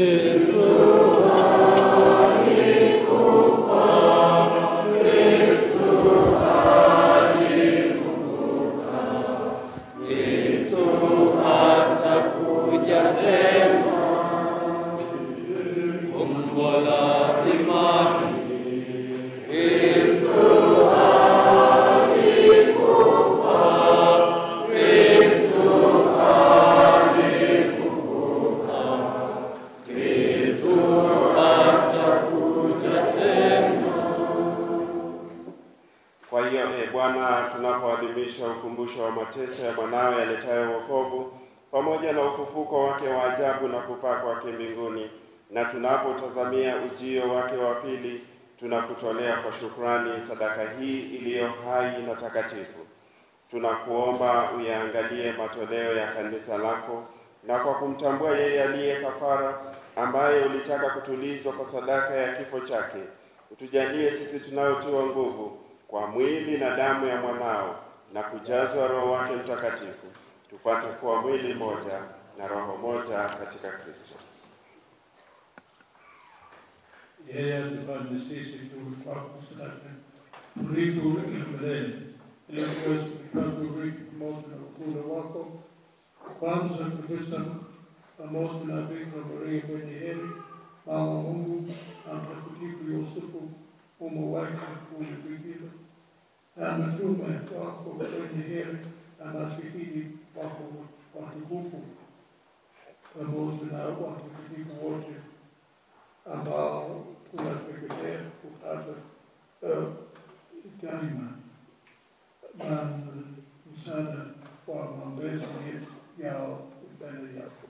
Kwa hiyo e Bwana, tunapoadhimisha ukumbusho wa mateso ya mwanawe yaletayo wokovu pamoja na ufufuko wake wa ajabu na kupaa kwake mbinguni, na tunapotazamia ujio wake wa pili, tunakutolea kwa shukrani sadaka hii iliyo hai na takatifu. Tunakuomba uyaangalie matoleo ya kanisa lako, na kwa kumtambua yeye aliye kafara, ambaye ulitaka kutulizwa kwa sadaka ya kifo chake, utujalie sisi tunayotiwa nguvu kwa mwili na damu ya mwanao na kujazwa Roho wake Mtakatifu, tupate kuwa mwili moja na roho moja katika Kristo. yeye atufanye sisi tu kwako sadaka urithi ule milele, ili tuweze kupata urithi pamoja na ukuu wako. Kwanza kabisa pamoja na Bikira Maria mwenye heri, mama wa Mungu, na Mtakatifu Yosefu mume wake mkuu Bikira, na mitume wako wenye heri na mashahidi wako watukufu, pamoja na watakatifu wote ambao tunategemea kupata uh, daima na msaada wa maombezi yetu yao mbele yako.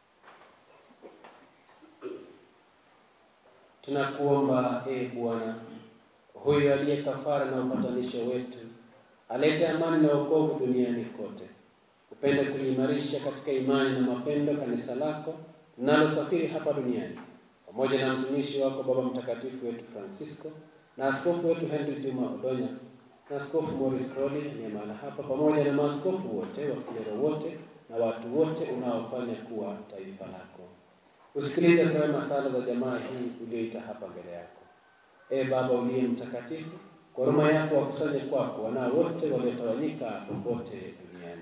Tunakuomba e Bwana, huyu aliye kafara na upatanisho wetu, alete amani na wokovu duniani kote. Upende kuliimarisha katika imani na mapendo kanisa lako linalosafiri hapa duniani, pamoja na mtumishi wako Baba Mtakatifu wetu Francisco na askofu wetu Henry Juma Odonya na askofu Morris Crowley ni mahala hapa, pamoja na maaskofu wote, wakilero wote na watu wote unaofanya kuwa taifa lako. Usikilize kwa wema sala za jamaa hii ulioita hapa mbele yako. Ee Baba uliye mtakatifu, kwa huruma yako wakusanye kwako wanao wote waliotawanyika popote duniani.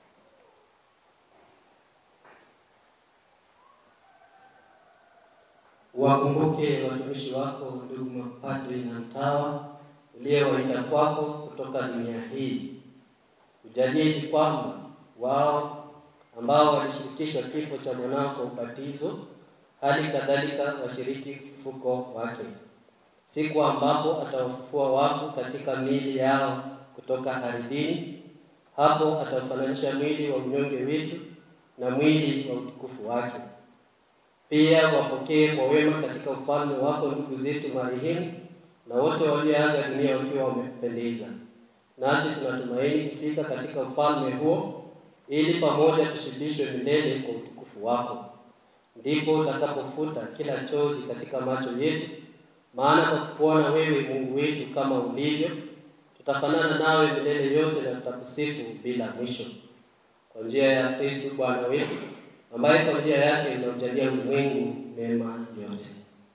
Wakumbuke watumishi wako ndugu mapadri na mtawa uliowaita kwako kutoka dunia hii. Ujalie kwamba wao ambao walishirikishwa kifo cha mwanao kwa ubatizo, hali kadhalika washiriki ufufuko wake, siku ambapo atawafufua wafu katika miili yao kutoka ardhini. Hapo ataufananisha mwili wa unyonge wetu na mwili wa utukufu wake. Pia wapokee kwa wema katika ufalme wako ndugu zetu marehemu na wote walioaga dunia wakiwa wamependeza. Nasi tunatumaini kufika katika ufalme huo ili pamoja tushibishwe milele kwa utukufu wako. Ndipo utakapofuta kila chozi katika macho yetu, maana kwa kukuona wewe Mungu wetu kama ulivyo, tutafanana nawe milele yote na tutakusifu bila mwisho. Kwa njia ya Kristo Bwana wetu, ambaye kwa njia yake unaujalia ulimwengu mema yote.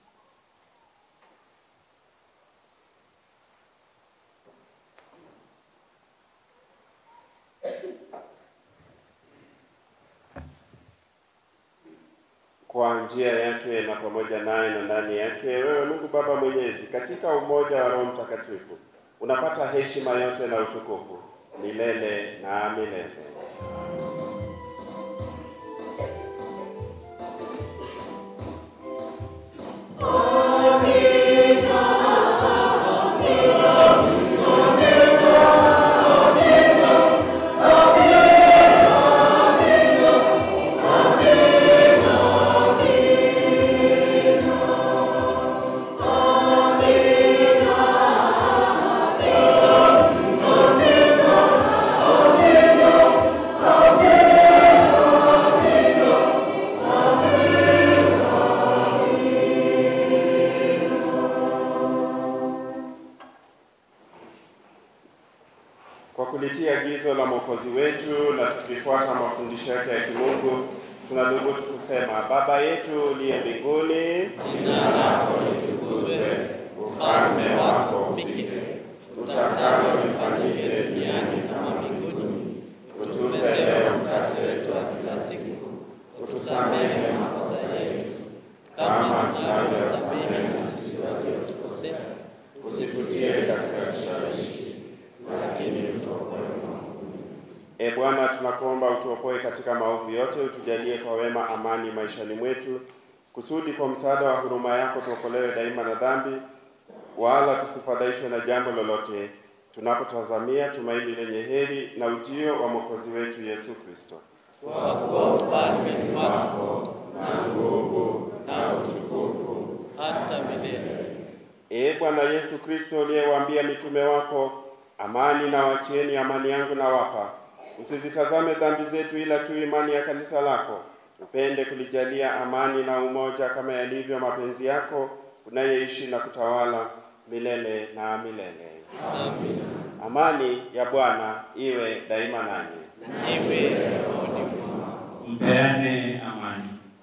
kwa njia yake na pamoja naye na ndani yake, wewe Mungu Baba Mwenyezi, katika umoja wa Roho Mtakatifu, unapata heshima yote na utukufu milele na milele. kulitii agizo la Mwokozi wetu na tukifuata mafundisho yake ya kimungu, tunadhubutu kusema: Baba yetu uliye mbinguni, jina lako litukuzwe, ufalme wako ufike, utakalo lifanyike duniani kama mbinguni. Utupe leo mkate wetu wa kila siku, utusamehe makosa yetu kama tunavyosamehe na sisi waliotukosea, usitutie katika kishawishi, lakini utuokoe maovu. E Bwana, tunakuomba utuokoe katika maovu yote, utujalie kwa wema amani maishani mwetu, kusudi kwa msaada wa huruma yako tuokolewe daima na dhambi, wala tusifadhaishwe na jambo lolote, tunapotazamia tumaini lenye heri na ujio wa Mwokozi wetu Yesu Kristo. Kwa kuwa ufalme ni wako na nguvu na utukufu hata milele. Ee Bwana Yesu Kristo, uliyewaambia mitume wako, amani na wachieni, amani yangu na wapa, usizitazame dhambi zetu, ila tu imani ya kanisa lako. Upende kulijalia amani na umoja, kama yalivyo mapenzi yako, unayeishi na kutawala milele na milele. Amina. Amani ya Bwana iwe daima nanyi. Iwe rohoni mwako. Mpeane amani.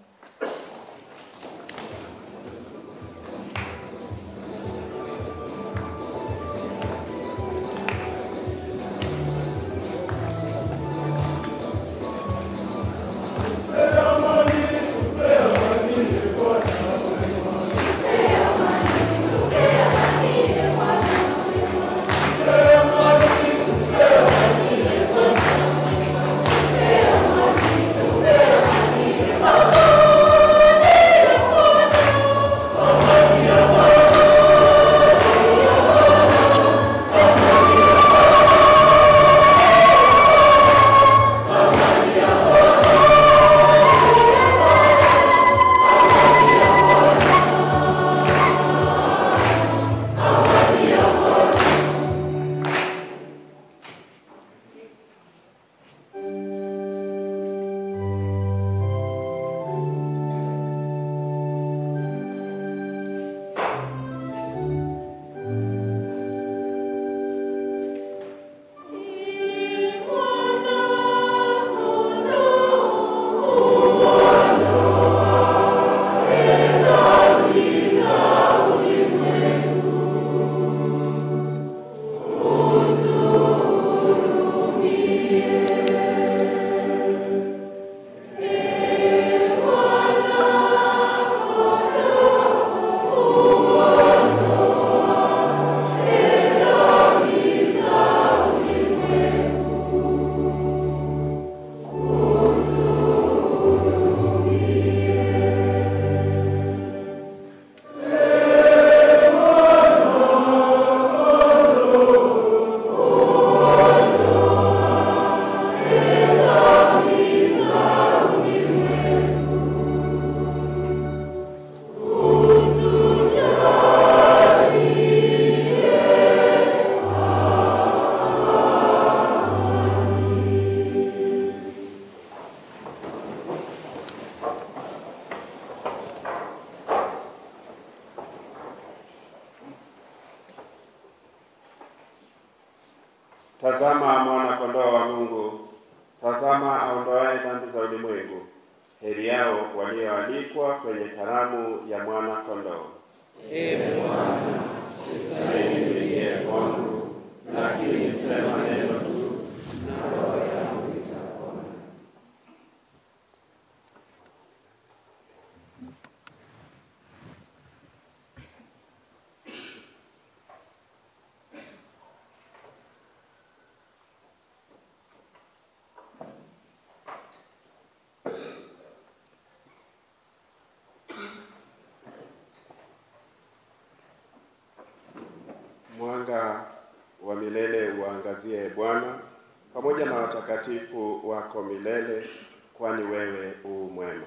Tazama mwana kondoo wa Mungu, tazama aondoaye dhambi za ulimwengu. Heri yao walioalikwa kwenye karamu ya mwana kondoo. Ee Bwana, sistahili uingie kwangu, lakini sema neno tu na roho yangu itapona. Mwanga wa milele uangazie Bwana, pamoja na watakatifu wako milele, kwani wewe u mwema.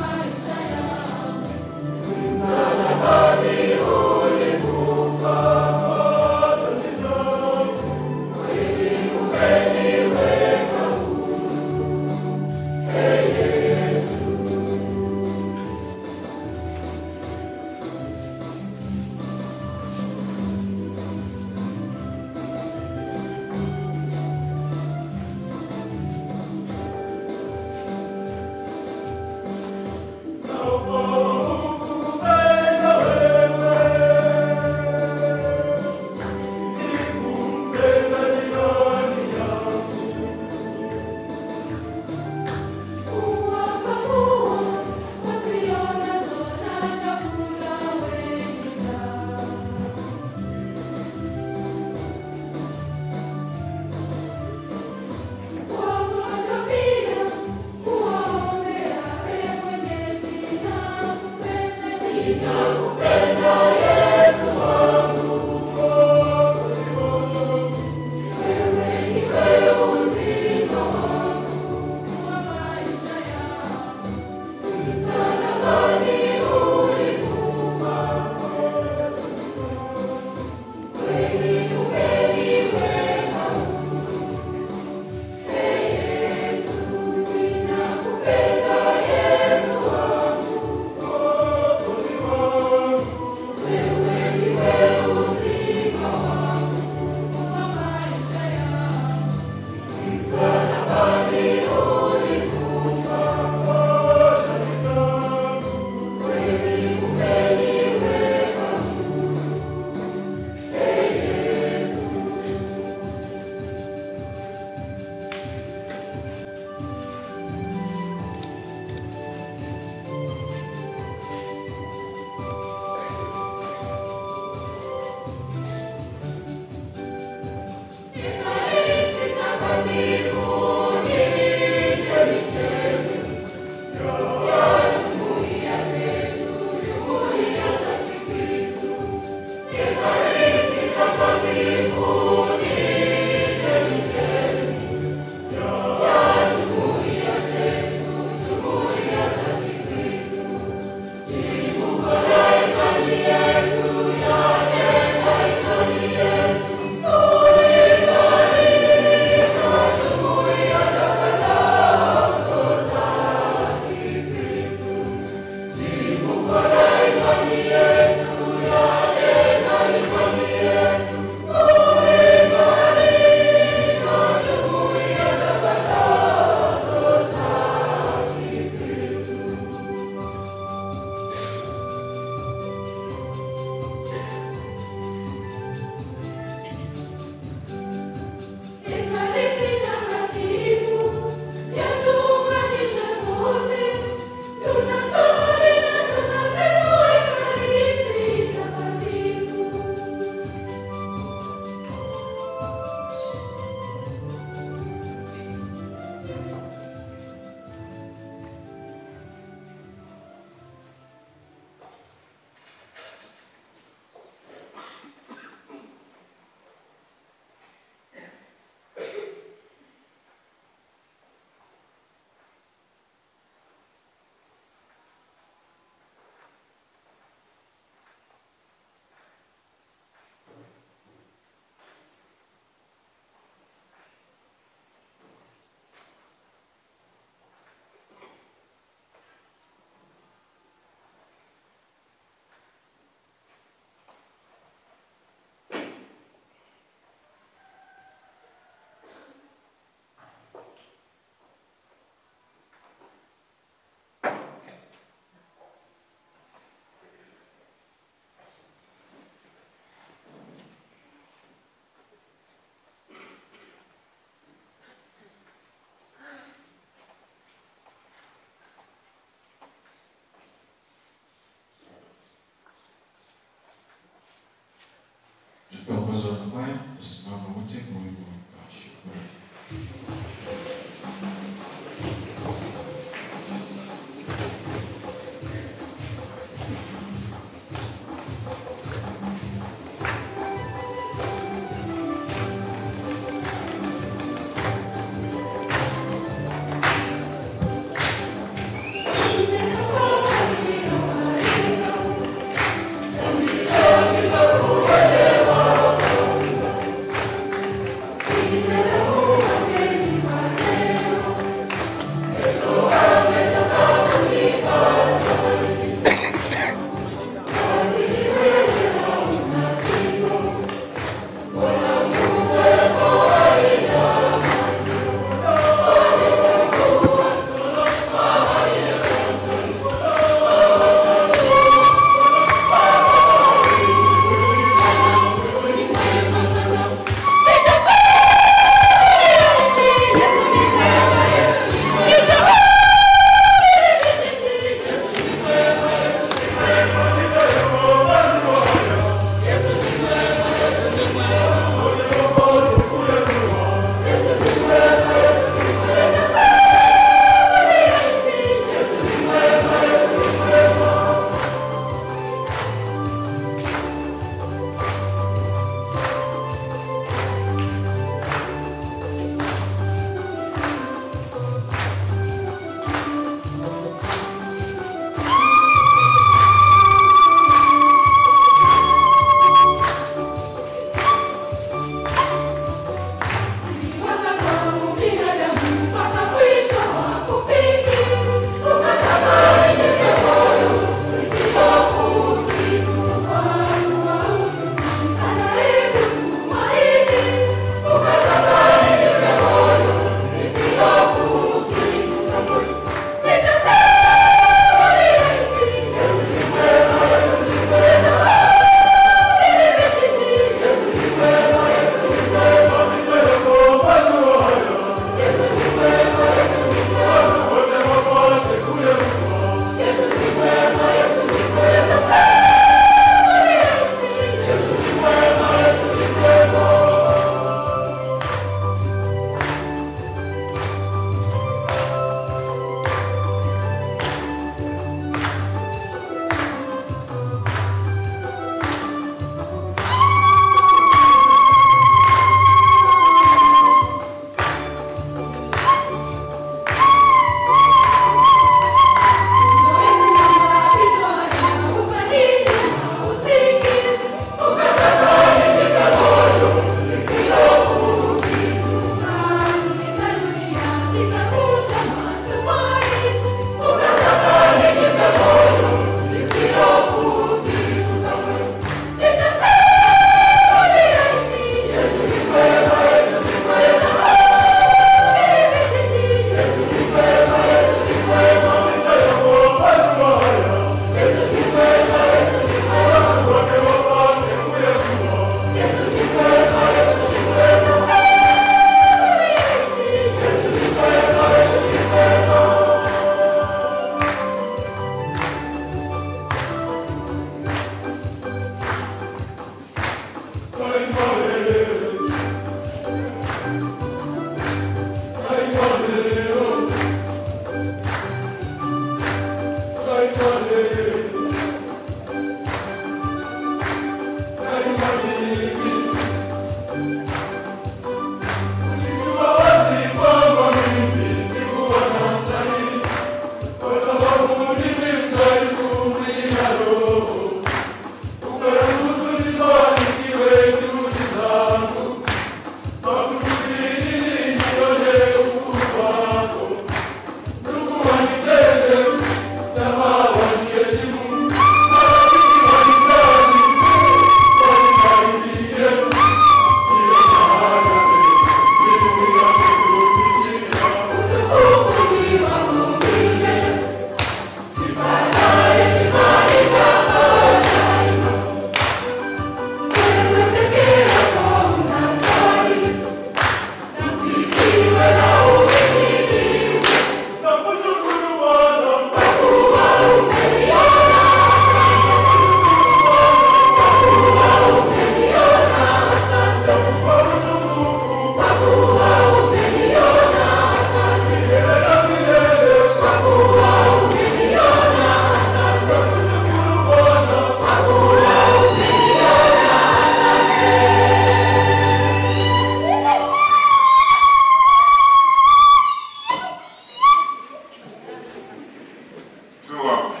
Tuombe.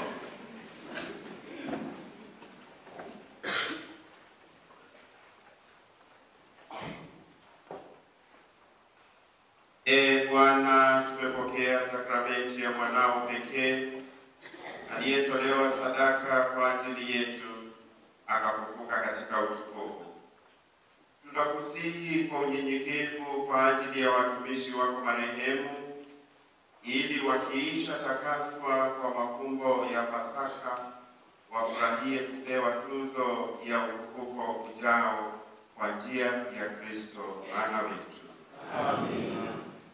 Ee Bwana, tumepokea sakramenti ya mwanao pekee aliyetolewa sadaka kwa ajili yetu akafufuka katika utukufu. Tunakusihi kwa unyenyekevu kwa ajili ya watumishi wako marehemu, ili wakiisha takaswa kwa mafumbo ya Pasaka wafurahie kupewa tuzo ya ufufuko ujao kwa njia ya Kristo Bwana wetu. Amen.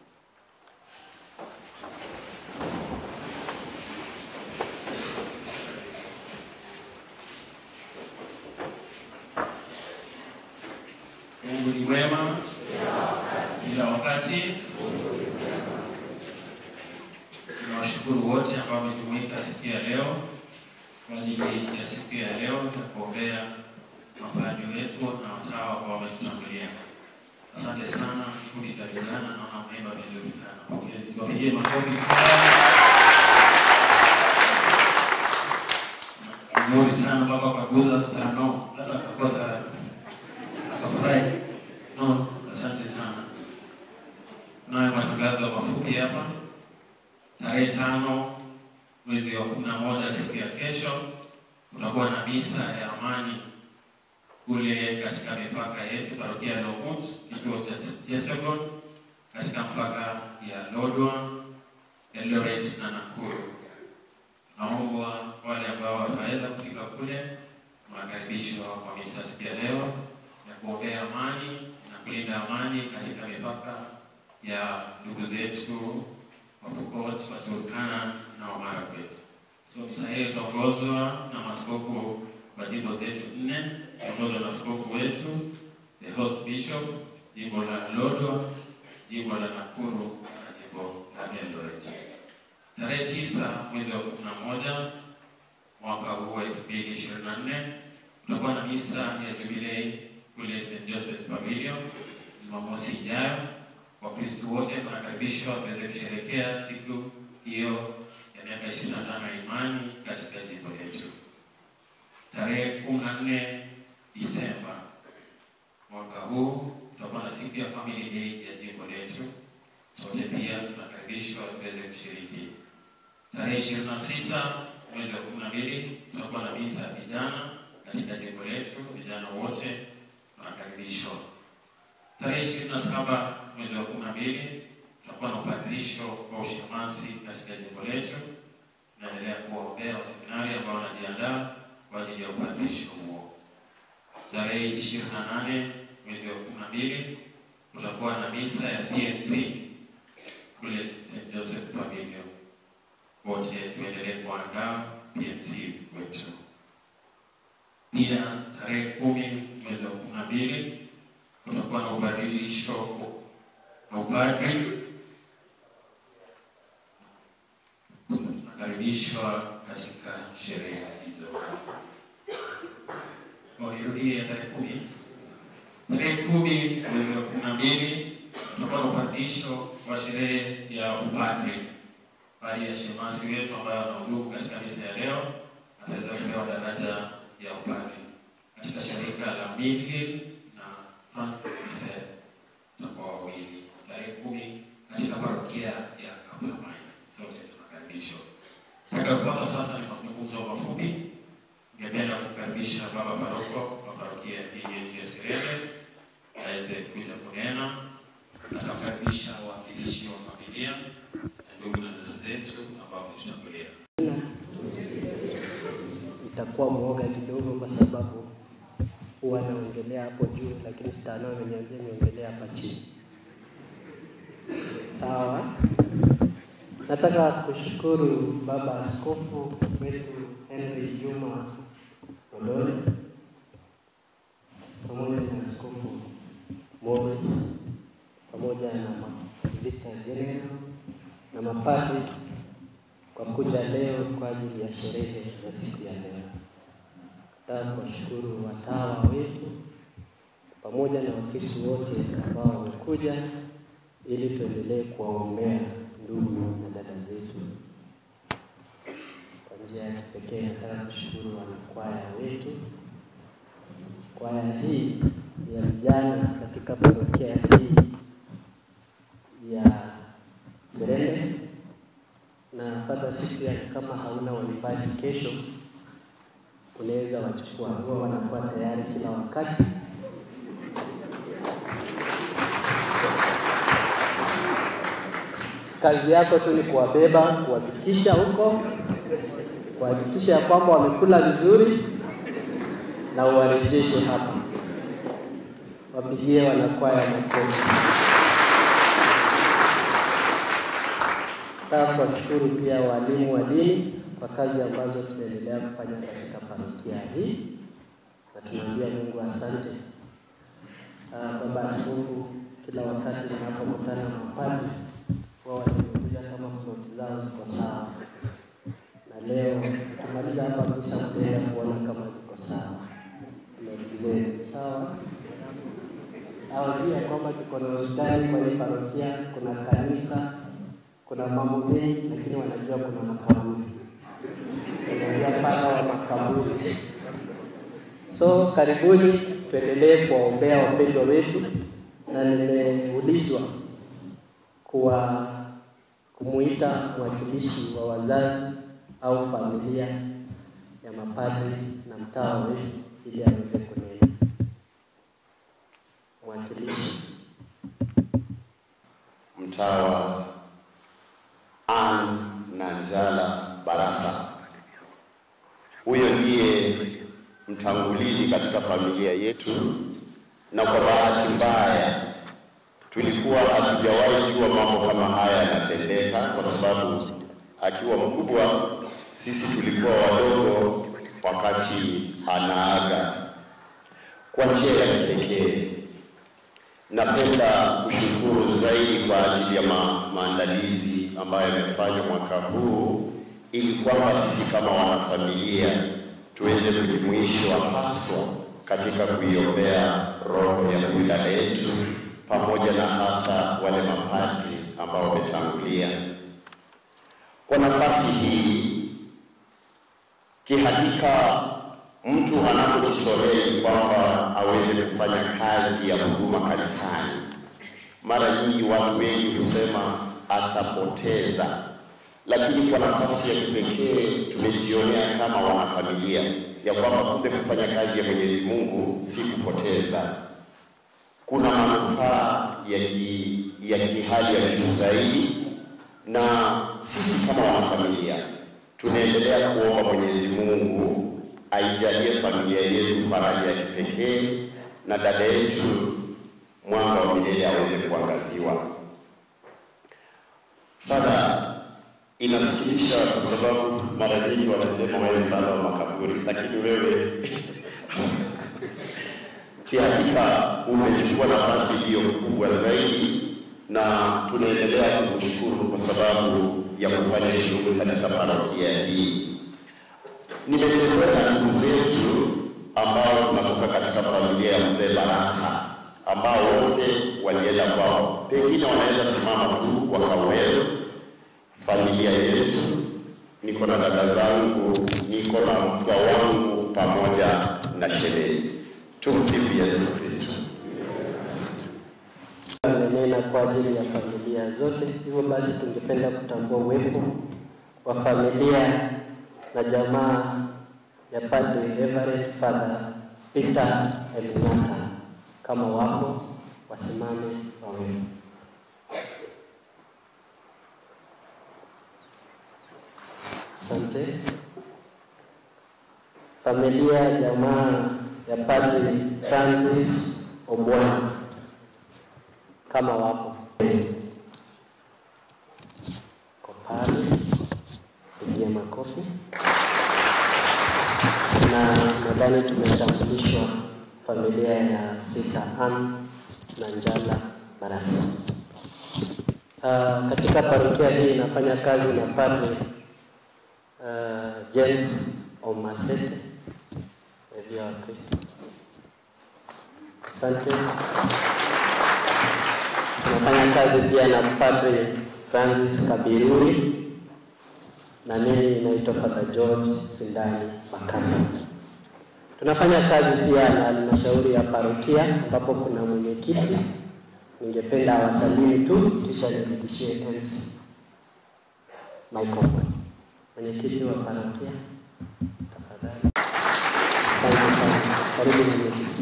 Mungu ni mwema kila wakati. Tunawashukuru wote ambao wamejumuika siku ya leo kwa ajili ya siku ya leo ya kuombea mapadri wetu na watawa ambao wametutangulia. Asante sana kikundi cha vijana, naona mnaimba vizuri sana. Pokea- Tuwapigie makofi vizuri sana mpaka wakaguza stano, hata akakosa akafurahi. No, asante sana. Nayo matangazo mafupi hapa. Tarehe tano mwezi wa kumi na moja siku ya kesho kutakuwa na misa ya amani kule katika mipaka yetu parokia ya Lomut, kituo cha Jesegon, katika mpaka ya Lodwar, Eldoret na Nakuru. Naomba wale ambao wataweza kufika kule mnakaribishwa kwa misa siku ya leo ya kuombea amani na kulinda amani katika mipaka ya ndugu zetu wa Pokot, wa Turkana na wa Marakwet. So misa hiyo itaongozwa na maaskofu wa jimbo zetu nne, itaongozwa na askofu wetu the host bishop, jimbo la Lodwar, jimbo la Nakuru na jimbo la Eldoret. Tarehe tisa mwezi wa kumi na moja mwaka huu wa elfu mbili ishirini na nne tutakuwa na misa ya jubilei kule St. Joseph Pavilion Jumamosi ijayo. Wakristo wote wanakaribishwa waweze kusherehekea siku hiyo ya miaka ishirini na tano ya imani katika jimbo letu. Tarehe kumi na nne Disemba mwaka huu tutakuwa na siku ya Family Day ya jimbo letu. Sote pia tunakaribishwa tuweze kushiriki. Tarehe ishirini na sita mwezi wa kumi na mbili tutakuwa na misa ya vijana katika jimbo letu. Vijana wote wanakaribishwa. Tarehe ishirini na saba mwezi wa kumi na mbili tutakuwa na upadirisho wa ushemasi katika jimbo letu. Naendelea kuwaombea waseminari ambao wanajiandaa kwa ajili ya upadirisho huo. Tarehe ishirini na nane mwezi wa kumi na mbili kutakuwa na misa ya PMC kule St. Joseph Pavilion. Wote tuendelee kuandaa PMC wetu. Pia tarehe kumi mwezi wa kumi na mbili kutakuwa na ubadilisho na upadri mnakaribishwa katika sherehe hizo. Nirudie tarehe kumi. Tarehe kumi mwezi wa kumi na mbili tutakuwa na upandisho wa sherehe ya upadre. Baadhi ya shemasi wetu ambayo wanahudumu katika misa ya leo ataweza kupewa daraja ya upadre katika shirika la Midfield na Hans Gisel tutakuwa wawili tarehe kumi katika parokia ya Kaplamai. Sote tunakaribishwa. Tutakayofuata sasa ni mazungumzo mafupi. Ningependa kukaribisha baba paroko wa parokia hii yetu ya Serene aweze kuja kunena. Atakaribisha wawakilishi wa familia na ndugu na dada zetu ambao wametutangulia. Nitakuwa mwoga kidogo kwa sababu huwa naongelea hapo juu, lakini sitano ameniambia niongelea hapa chini. Sawa. Nataka kushukuru baba askofu wetu Henry Juma Odole pamoja na askofu Morris pamoja na Victor General na mapadri kwa kuja leo kwa ajili ya sherehe za siku ya leo. Nataka kuwashukuru watawa wetu pamoja na Wakristo wote ambao wamekuja ili tuendelee kuwaombea ndugu na dada zetu. Kwa njia ya kipekee nataka kushukuru wanakwaya wetu. Kwaya hii ya vijana katika parokia hii ya Serende na Father Cyprian, kama hauna waimbaji kesho, unaweza wachukua, huwa wanakuwa tayari kila wakati. Kazi yako tu ni kuwabeba, kuwafikisha huko, kuhakikisha ya kwamba wamekula vizuri na uwarejeshe hapa. Wapigie wanakwaya makofi. Nataka kuwashukuru pia walimu wa dini kwa kazi ambazo tunaendelea kufanya katika parokia hii, na tunaambia Mungu asante. Uh, Baba Askofu, kila wakati ninapokutana na mapadri wao wananiuliza kama ploti zao ziko sawa, na leo tukimaliza hapa misa mtaenda kuona kama ziko sawa ploti zenu sawa. Awajua kwamba tuko na hospitali kwenye parokia, kuna kanisa, kuna mambo mengi, lakini wanajua kuna makaburi, wanajua pana wa makaburi. So karibuni, tuendelee kuwaombea wapendwa wetu, na nimeulizwa kuwa kumuita mwakilishi wa wazazi au familia ya mapadri na mtawa wetu ili aweze kunena. Mwakilishi Mtawa Ann Nanjala Barasa. Huyo ndiye mtangulizi katika familia yetu, na kwa bahati mbaya tulikuwa hatujawahi jua mambo kama haya yanatendeka, kwa sababu akiwa mkubwa, sisi tulikuwa wadogo wakati anaaga. Kwa njia ya kipekee napenda kushukuru zaidi kwa ajili ya ma maandalizi ambayo yamefanywa mwaka huu ili kwamba sisi kama wanafamilia tuweze kujumuishwa haswa katika kuiombea roho ya huyu dada yetu pamoja na hata wale mapadri ambao wametangulia. Kwa nafasi hii, kihakika mtu anapojitolea kwamba aweze kufanya kazi ya huduma kanisani, mara nyingi watu wengi husema atapoteza, lakini kwa nafasi ya kipekee tumejionea kama wanafamilia ya kwamba kumbe kufanya kazi ya Mwenyezi Mungu si kupoteza, kuna manufaa ya ki, ya kihali ya juu zaidi, na sisi kama wanafamilia tunaendelea kuomba Mwenyezi Mungu aijalie familia yetu faraja ya kipekee na dada yetu mwanga wa milele aweze kuangaziwa. Fadha, inasikitisha kwa sababu mara nyingi wanasema wewe mfano wa makaburi, lakini wewe kihakika umechukua nafasi iliyo kubwa zaidi na tunaendelea kumshukuru kwa sababu ya kufanya shughuli katika parokia hii. Nimetembea na ndugu zetu ambao tunatoka katika familia ya mzee Barasa ambao wote walienda kwao, pengine wanaweza simama tu wakawewe familia yetu. Niko na dada zangu, niko na mpwa wangu pamoja na sherehe. Tumsifu Yesu Kristo. amenena kwa ajili ya familia zote. Hivyo basi, tungependa kutambua uwepo wa familia na jamaa ya Padre Reverend Father Peter Elinata. Kama wapo wasimame wawe. Asante. Familia jamaa ya Padre Francis Obwana kama wapo ko pale, pigia makofi. Na nadhani tumetambulishwa familia ya Sister Ann na Njala Barasa. Uh, katika parokia hii inafanya kazi na Padre uh, James Omasete Revia wa Kristo. Asante. Tunafanya kazi pia na Padre Francis Kabiruri na mimi naitwa Father George Sindani Makasa. Tunafanya kazi pia na halmashauri ya parokia ambapo kuna mwenyekiti. Ningependa awasalimu tu kisha nirudishie MC microphone. Mwenyekiti wa parokia, tafadhali. Asante sana, karibu mwenyekiti.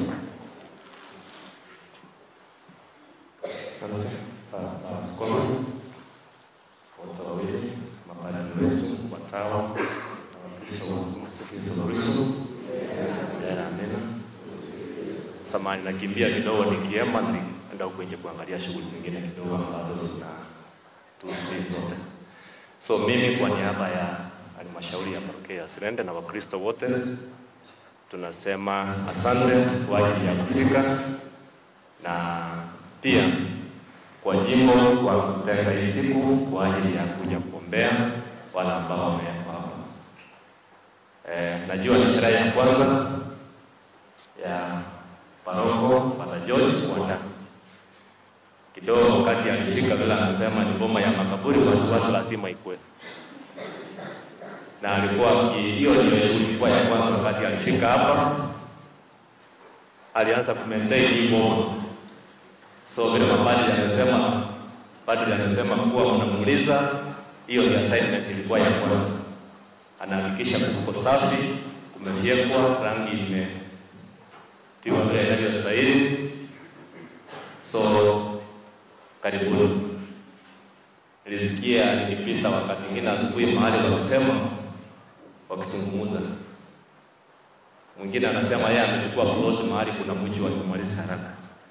Asante Baba Askofu, wote wawili, mapadri wetu, watawa na Wakristo wa Tumsifu Yesu Kristo. Amina, amina. Samahani, nakimbia kidogo nikiema, nilienda huko nje kuangalia shughuli zingine kidogo ambazo zina tusi zote. So mimi kwa niaba ya halmashauri ya parokia ya Sirende na Wakristo wote tunasema asante kwa ajili ya kufika na pia kwa jimbo kwa kutenga hii siku kwa ajili ya kuja kuombea wale ambao wamewekwa hapa. Eh, najua ni sherehe ya kwanza ya paroko Father George Wanda. Kidogo wakati alifika vile anasema ni boma ya makaburi, wasiwasi lazima ikue, na alikuwa aki- hiyo ndio shughuli ilikuwa ya kwanza. Wakati alifika hapa, alianza kumaintain hii boma So vile mapadri amesema, padri amesema kuwa mnamuuliza, hiyo ni assignment ilikuwa ya kwanza. Anahakikisha kuko safi, kumefyekwa, rangi imepigwa vile inavyostahili. So karibuni. Nilisikia nikipita wakati mwingine asubuhi mahali wanasema wakizungumza, mwingine anasema yeye amechukua plot mahali kuna mji wa kumaliza haraka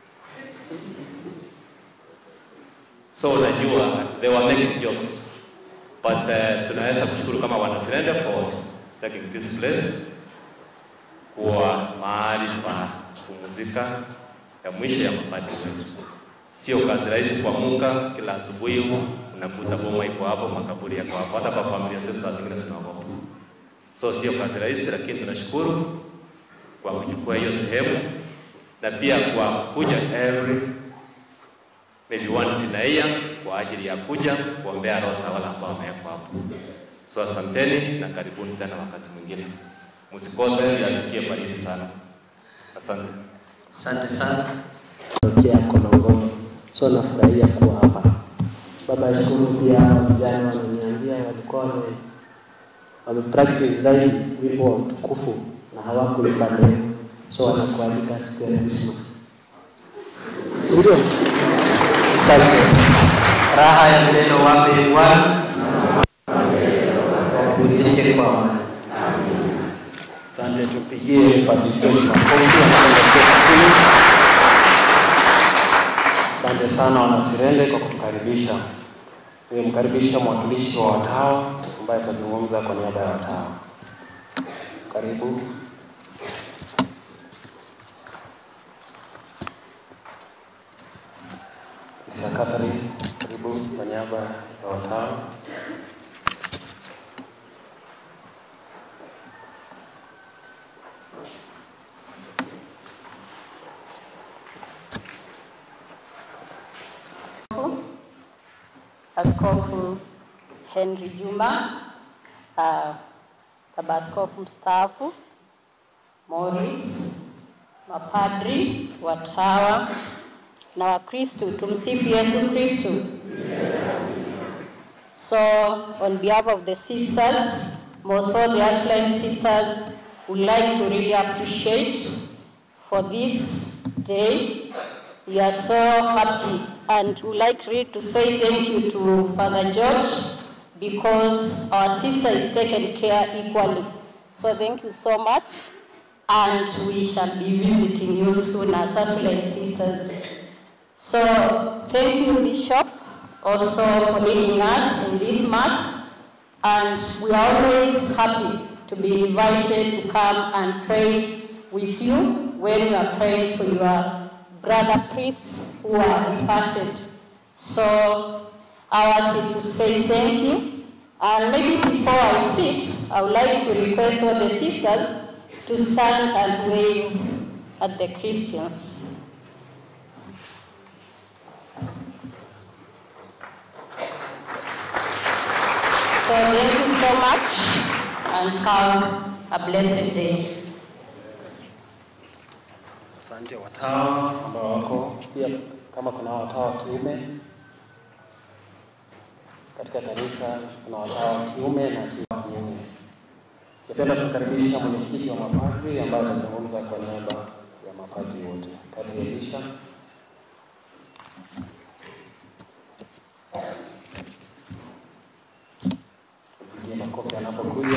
So unajua they were making jokes but uh, tunaweza kushukuru kama wanasirende for taking this place kuwa mahali pa kupumzika ya mwisho ya mapadri wetu. Sio kazi rahisi kuamka kila asubuhi huko unakuta boma iko hapo, makaburi yako hapo, hata kwa familia zetu saa zingine tunaogopa. So sio kazi rahisi, lakini tunashukuru kwa kuchukua hiyo sehemu na pia kwa kuja every maybe once in a year kwa ajili ya kuja kuombea roho za wale ambao wamewekwa hapo. So asanteni na karibuni tena wakati mwingine, msikose, yasikie baridi sana. Asante. Asante sana. Parokia ya Konongono. So nafurahia kuwa hapa. Baba Askofu, pia vijana wananiambia walikuwa wame wame practice zaidi wimbo wa utukufu na hawakuimba leo, so wanakualika siku ya Christmas, si ndio? Asante. Raha ya neno wape Bwana, wapumzike kwa amani. Asante, tupigie Padre John makofi anapoelekea Asante sana Wanasirende kwa kutukaribisha. Nimemkaribisha mwakilishi wa watawa ambaye atazungumza kwa niaba ya watawa. Karibu. Sister Catherine, karibu kwa niaba ya watawa. Askofu Henry Juma, uh, baba askofu mstaafu Morris, mapadri, watawa na Wakristo. Tumsifu Yesu Kristo. So on behalf of the sisters, most all the Aslan sisters would like to really appreciate for this day. We are so happy and would like really to say thank you to Father George because our sister is taken care equally. So thank you so much and we shall be visiting you soon as Aslan sisters. So thank you Bishop also for leading us in this mass and we are always happy to be invited to come and pray with you when you are praying for your brother priests who are departed. So ours is to say thank you. And maybe before I sit, I would like to request all the sisters to stand and wave at the Christians. So thank you so much and have a blessed day. Asante watawa ambao wako pia, kama kuna watawa wa kiume katika kanisa, kuna watawa wa kiume na wa kiume. Napenda kukaribisha mwenyekiti wa mapadri ambaye atazungumza kwa niaba ya mapadri wote. Padri Elisha. Tupigie makofi anapokuja.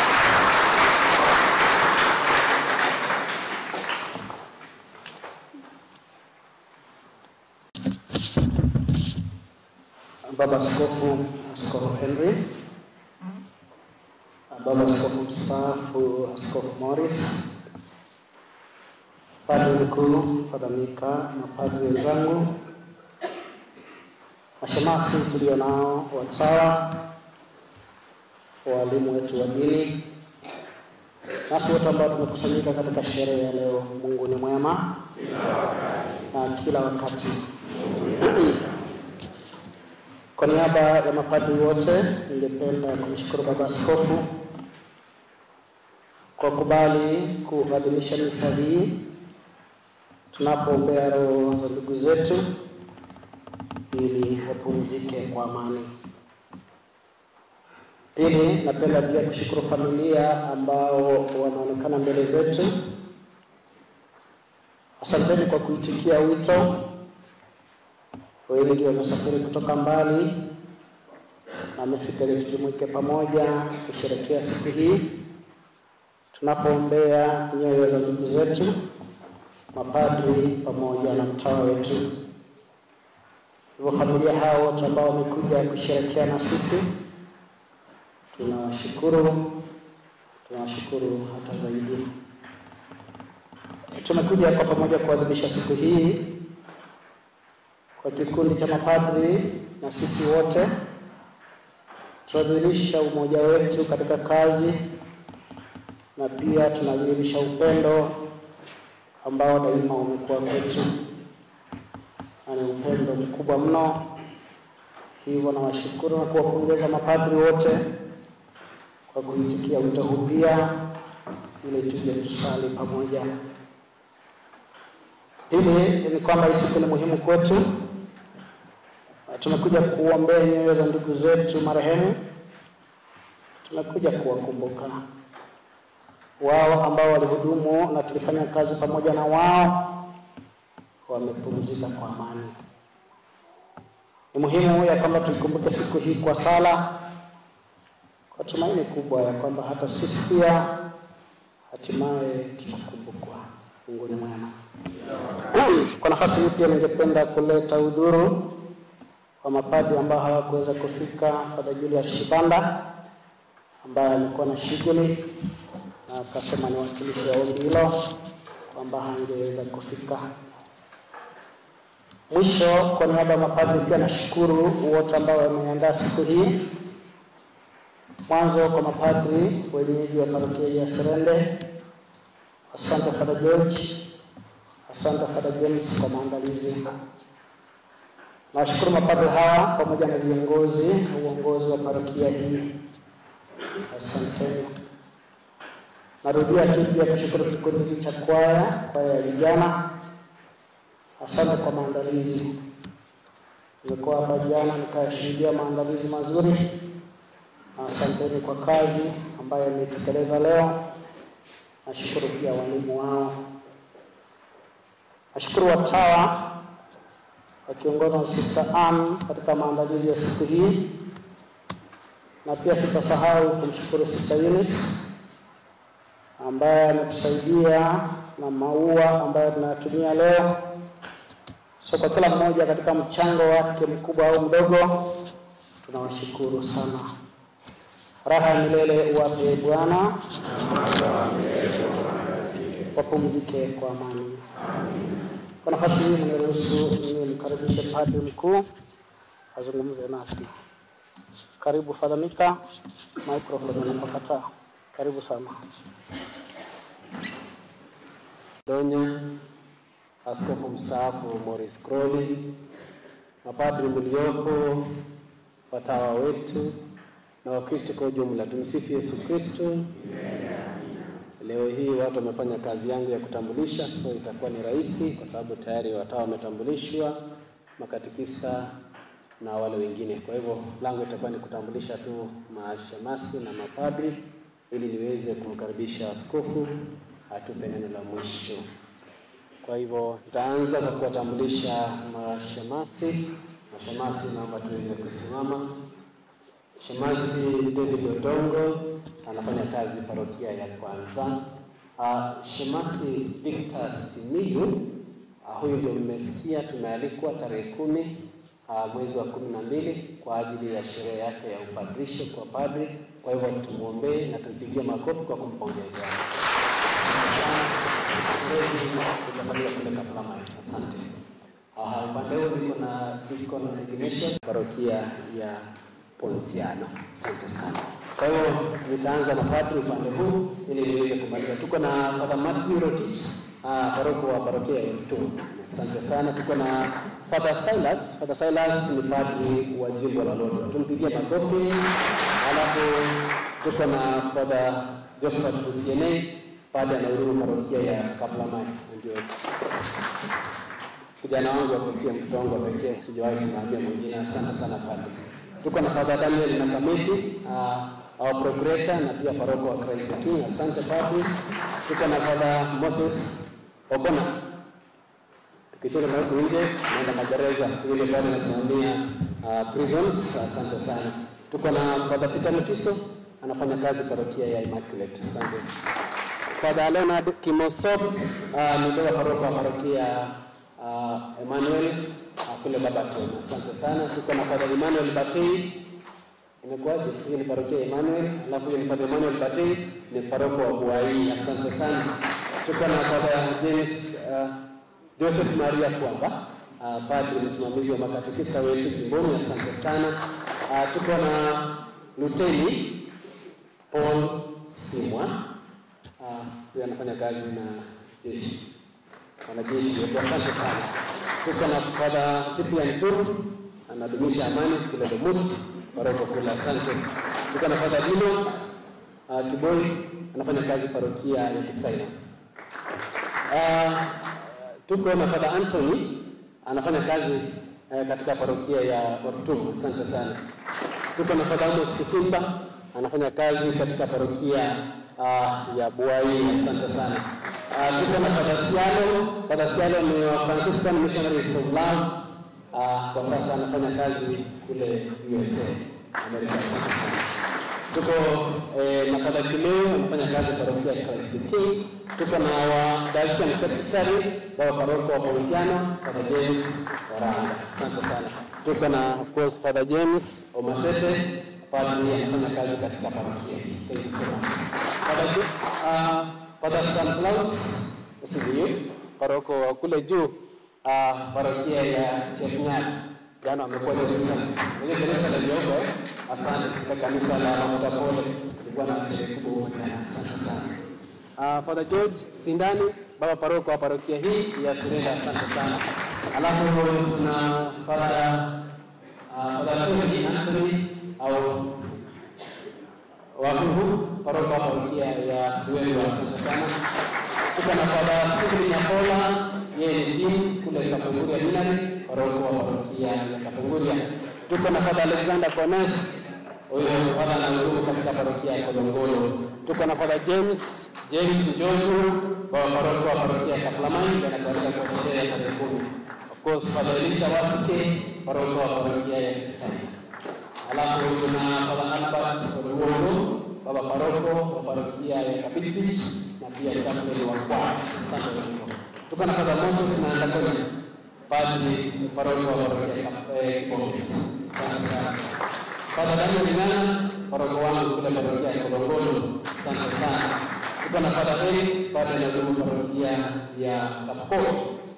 Baba Askofu, Askofu Henry, Baba Askofu mstaafu, Askofu Morris, Padri mkuu Father Mika, mapadri wenzangu, mashemasi tulio nao, watawa, walimu wetu wa dini, nasi wote ambao tumekusanyika katika sherehe ya leo. Mungu ni mwema na kila wakati. Kwa niaba ya mapadri wote, ningependa kumshukuru Baba Askofu kwa kubali kuadhimisha misa hii tunapoombea roho za ndugu zetu ili wapumzike kwa amani. Pili, napenda pia kushukuru familia ambao wanaonekana mbele zetu. Asanteni kwa kuitikia wito wengi wamesafiri kutoka mbali na wamefika ili tujumuike pamoja kusherehekea siku hii tunapoombea nyoyo za ndugu zetu mapadri pamoja na mtawa wetu. Hivyo familia hao wote ambao wamekuja kusherehekea na sisi, tunawashukuru, tunawashukuru hata zaidi. Tumekuja kwa pamoja kuadhimisha siku hii kwa kikundi cha mapadri na sisi wote tunadhihirisha umoja wetu katika kazi na pia tunadhihirisha upendo ambao daima umekuwa kwetu na ni upendo mkubwa mno. Hivyo nawashukuru na kuwapongeza mapadri wote kwa kuitikia wito huu pia, ili tuje tusali pamoja. Pili ni kwamba hii siku ni muhimu kwetu. Tumekuja kuombea nyoyo za ndugu zetu marehemu, tumekuja kuwakumbuka wao ambao walihudumu na tulifanya kazi pamoja na wao, wamepumzika kwa amani. Ni muhimu ya kwamba tuikumbuke siku hii kwa sala, kwa tumaini kubwa ya kwamba hata sisi pia hatimaye tutakumbukwa. Mungu ni mwema. Kwa nafasi hii pia ningependa kuleta udhuru wa mapadri ambao hawakuweza kufika, Father Julius Shibanda ambaye amekuwa na shughuli na akasema niwakilishe ombi hilo kwamba hangeweza kufika. Mwisho, kwa niaba ya mapadri pia nashukuru wote ambao wameandaa siku hii. Mwanzo kwa mapadri wenyeji wa parokia ya Serende, asante Father George, asante Father James kwa maandalizi. Nawashukuru mapadri hawa pamoja na viongozi uongozi wa parokia hii, asanteni. Narudia tu pia kushukuru kikundi hiki cha kwaya, kwaya ya vijana, asante kwa maandalizi. Nimekuwa hapa jana nikashuhudia maandalizi mazuri. Asanteni kwa kazi ambayo imetekeleza leo. Nashukuru pia walimu wao. Nashukuru watawa wakiongozwa na Sister Ann katika maandalizi ya siku hii, na pia sitasahau kumshukuru Sister Eunice ambaye ametusaidia na maua ambayo tunayatumia leo. So kwa kila mmoja katika mchango wake mkubwa au mdogo, tunawashukuru sana. Raha ya milele uwape Bwana, wapumzike kwa amani. Kwa nafasi hii mniruhusu nimkaribishe padri mkuu azungumze nasi. Karibu Father Mika, microphone unapakataa. Karibu sana. Donyo, askofu mstaafu Morris Crowley, mapadri mliopo, watawa wetu na Wakristo kwa ujumla, tumsifu Yesu Kristo. Leo hii watu wamefanya kazi yangu ya kutambulisha, so itakuwa ni rahisi kwa sababu tayari watawa wametambulishwa, makatikista na wale wengine. Kwa hivyo langu itakuwa ni kutambulisha tu mashemasi na mapadri ili niweze kumkaribisha askofu atupe neno la mwisho. Kwa hivyo nitaanza kwa kuwatambulisha mashemasi. Mashemasi, naomba tuweze kusimama. Shemasi David Odongo anafanya kazi parokia ya kwanza. Uh, Shemasi Victor Simiyu uh, huyu ndio mmesikia tumealikwa tarehe kumi uh, mwezi wa kumi na mbili kwa ajili ya sherehe yake ya upadrisho kwa padri. Kwa hivyo tumwombee na tumpigie makofi kwa kumpongeza. Tutafanyia kule Kaplamai. Asante. Uh, upande huu niko na Deacon Ignatius parokia ya Ponsiano. Asante sana. Kwa hiyo nitaanza na padri upande huu ili niweze kumaliza. Tuko na Father Matthew Rotich, uh, paroko wa parokia ya Mtumu. Asante sana. Tuko na Father Silas. Father Silas ni padri wa jimbo la Lodwar. Tumpigie makofi. Alafu tuko na Father Joseph Busiene, padri anahudumu parokia ya Kaplamai. Ndio kijana wangu wa pekee, mtoto wangu wa pekee, sijawahi simamia mwingine. Asante sana padri. Tuko na Father Daniel na kamiti uh, our procurator na pia paroko wa Christ the King. Asante padri. Tuko na Father Moses Obona, tukishinda na huku nje naenda magereza, yule padri anasimamia uh, prisons. Asante sana. Tuko na Father Peter Mutiso anafanya kazi parokia ya Immaculate. Asante. Father Leonard Kimosop uh, ni ndio paroko wa parokia uh, Emmanuel uh, kule Babaton. Asante sana. Tuko na Father Emmanuel Batei. Imekuwaje? Hiyo ni parokia ya Emmanuel, alafu hiyo ni Father Emmanuel Batei ni paroko wa Buai. Asante sana. Tuko na Father James uh, Joseph Maria Kwamba uh, padri msimamizi wa makatekista wetu jimboni. Asante sana. Uh, tuko na Luteni Paul Simwa uh, huyo anafanya kazi na jeshi wanajeshi wetu. Asante sana. Tuko na Father Cyprian Tur anadumisha amani kule Lumut paroko kule. Asante. Tuko na Father Dino uh, Kiboi anafanya kazi parokia ya Kipsaina. Uh, tuko na Father Anthony anafanya kazi uh, katika parokia ya Ortum. Asante sana. Tuko na Father Amos Kusimba anafanya kazi katika parokia uh, ya Buai. Asante sana. Uh, tuko na Father Sialo. Father Sialo ni wa Franciscan Missionaries of Love. Uh, kwa sasa anafanya kazi kule USA, Amerika. Asante sana. Tuko eh, na Father Kileo anafanya kazi parokia ya Christ the King. Tuko na wa Diocesan Secretary wa paroko wa Ponsiano, Father James Waranga. Asante sana. Tuko na of course Father James Omasete, padri anafanya kazi katika parokia. Thank you so much. Father, uh, Father Stanislaus SDU, paroko wa kule juu uh, parokia ya Chepnyali. Jana wamekuwa Jerusalem. Ile Jerusalem iliyoko eh? Asante kwa kanisa la Mafuta Pole. Ilikuwa na sherehe kubwa huko jana. Asante sana. Uh, Father George Sindani, baba paroko wa parokia hii ya Sirenda, asante sana. Alafu tuna Father uh, Father Tony Anthony au Wahuhu, paroko wa parokia ya Siwelu, asante sana. Tuko na Father Stephen Nyakola, yeye ni dean kule Kapenguria Dinari, paroko wa parokia ya Kapenguria. Tuko na Father Alexander Kones, huyo Father anahudumu katika parokia ya Kolongolo. Tuko na Father James James Njogu, baba paroko wa parokia ya Kaplamai, anatualika kwa sherehe ya tarehe kumi. Of course Father Elisha Wasike, paroko wa parokia ya Kisani. Alafu tuna Father Albert Oduogo, baba paroko wa parokia ya Kapitich na pia chaplain wa kwaya. Asante Mungu. Tuko na Father Moses na Ndakoni, padri paroko wa parokia ya Kap- eh, Kikombe. Asante sana. Father Daniel Ng'ana, paroko wangu kule parokia ya Kolongolo. Asante sana. Tuko na Father Eric, padri anahudumu parokia ya Kapkoi.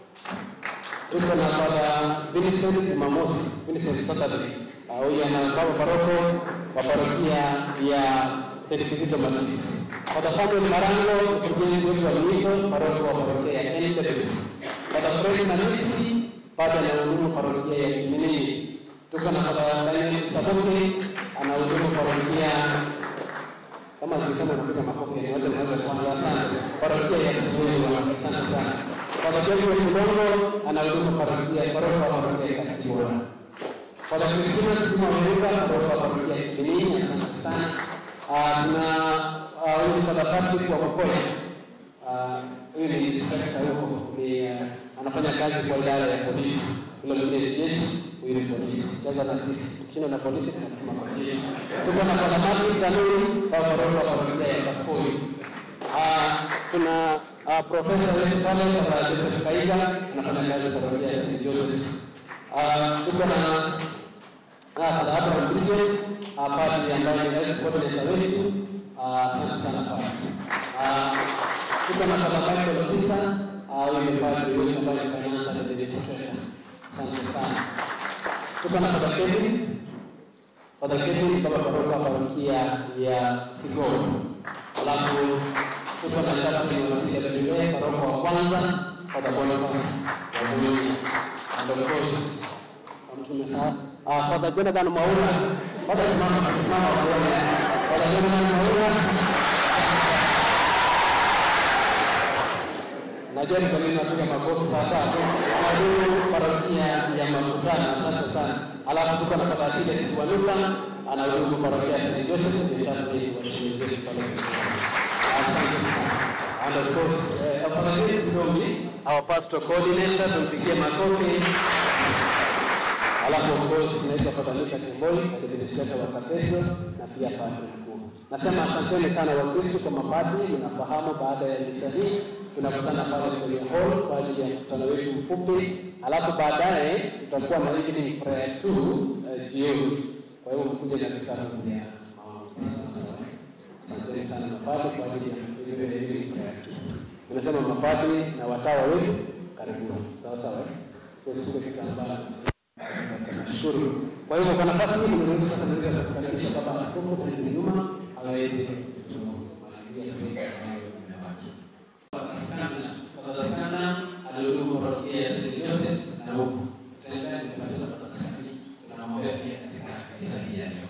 Tuko na Father Vincent Jumamosi, Vincent Saturday. Ah, Huyu ana baba paroko wa parokia ya St. Kizito Matisi. Father Samuel Marango, mkurugenzi wetu wa Mwito, paroko wa parokia ya NWS. Father Fred Manisi, padri anahudumu parokia ya Kiminini. Tuko na Father Daniel Saboke, anahudumu parokia kama zisema unapiga makofi ni wote mnaweza kuanza asante. Parokia ya Sisulu, asante sana. Father Joshua Kulongo anahudumu parokia paroko wa parokia ya Kachibora. Father Christina Sima Weruka paroko wa parokia ya Kiminini, asante sana. Ah, Tuna ah, huyu Father Patrick wa Kokoya. Ah, Huyu ni inspector huko, ni ah, anafanya kazi kwa idara ya polisi. Ule mwingine ni jeshi, huyu ni polisi. Cheza na sisi. Tukishinda na polisi tunatuma kwa jeshi. Tuko na Father Martin Tanuri wa paroko wa parokia ya Kapoi. Ah, tuna uh, profesa wetu pale Father Joseph Kaiga anafanya kazi kwa parokia ya St. Joseph's. Ah, tuko na ah, Father Abraham Bridget, ah, padri ambaye ni health coordinator wetu. Ah, Asante sana padri. Ah, tuko na Father Michael Kisa, ah, huyu ni padri wetu ambaye ni finance administrator. Asante sana. Tuko na Father Kevin, Father Kevin baba paroko wa parokia ya Sigoro. Alafu tuko na chaplain wa CWA paroko wa kwanza Father Boniface wa Mwingi. And of course tumesahau ah, Father Jonathan Maura. Father simama simama kuona. Father Jonathan Maura. Najua ni kwa nini napiga makofi sasa. Anahudumu parokia ya Makutano, asante sana. Alafu tuko na Father Achilles Siwanuka, anahudumu parokia ya St. Joseph, ni chaplain wa shule zetu pale St. Joseph. Asante sana. And of course, eh, Father James Dombi, our pastor coordinator, tumpigie makofi. Asante sana. Alafu of course naitwa Father Luka Temboi, administrator wa cathedral na pia padri mkuu. Nasema asanteni sana Wakristo kwa mapadri, mnafahamu baada ya misa hii tunakutana pale kwenye hall kwa ajili ya mkutano wetu mfupi, alafu baadaye tutakuwa na evening prayer tu uh, jioni. Kwa hiyo mkuje na vitabu vya maombi. Asanteni sana mapadri kwa ajili ya ile evening prayer tu. Tunasema mapadri na watawa wetu karibuni, sawa sawa. eh? So sio kitambaa Nashukuru. Kwa hivyo kwa nafasi hii nimeruhusu sasa niweze kukaribisha baba askofu kwenye nyuma aweze kutumalizia sehemu ambayo imebaki. Baba sana alihudumu parokia ya St. Joseph na huku tutaendelea kupatiwa baba sana tunamwombea pia katika kanisa hili ya leo.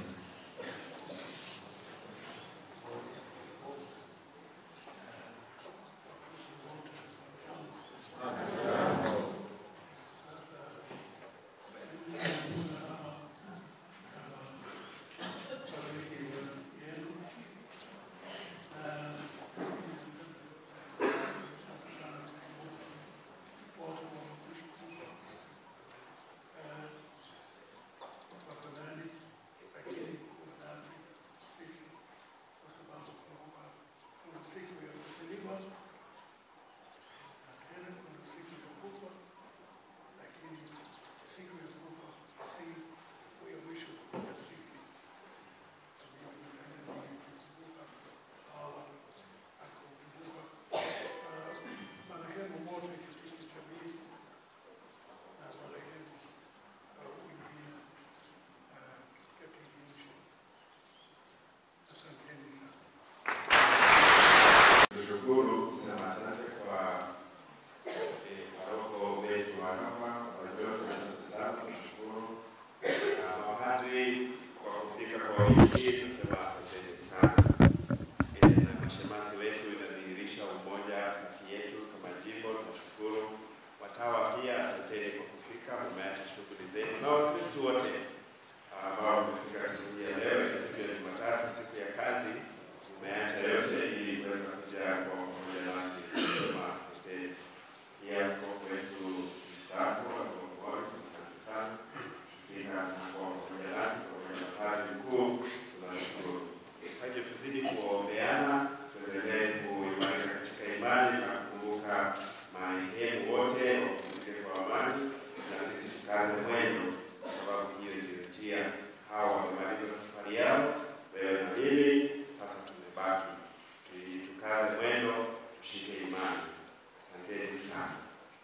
kufika kwa wiki hii, tunasema asanteni sana. Eh, na mashemasi wetu inadhihirisha umoja kati yetu kama jimbo. Tunashukuru watawa pia, asanteni kwa kufika, mmeacha shughuli zenu na Wakristo wote ambao wamefika siku hii ya leo, ni siku ya Jumatatu, siku ya kazi, mmeacha yote ili kuweza kuja kwa pamoja nasi kusema asanteni. Pia askofu wetu mstaafu, Askofu Morris, asante sana kufika na kwa pamoja nasi pamoja na padri mkuu, tunashukuru. Kwa hivyo tuzidi kuombeana, tuendelee kuimarika katika imani na kukumbuka marehemu wote wapumzike kwa amani, na sisi tukaze mwendo, kwa sababu hiyo ndio njia. Hawa wamemaliza safari yao, wewe na mimi sasa tumebaki. Ili tukaze mwendo, tushike imani. Asanteni sana.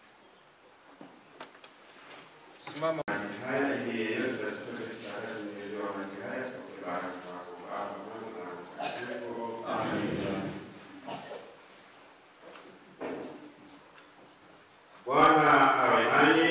Simama. Haya ili yeyote atatoke kitakachoongezewa maji haya kwa baraka kwako Baba, Mwana na Roho Mtakatifu. Amina. Bwana awe nanyi.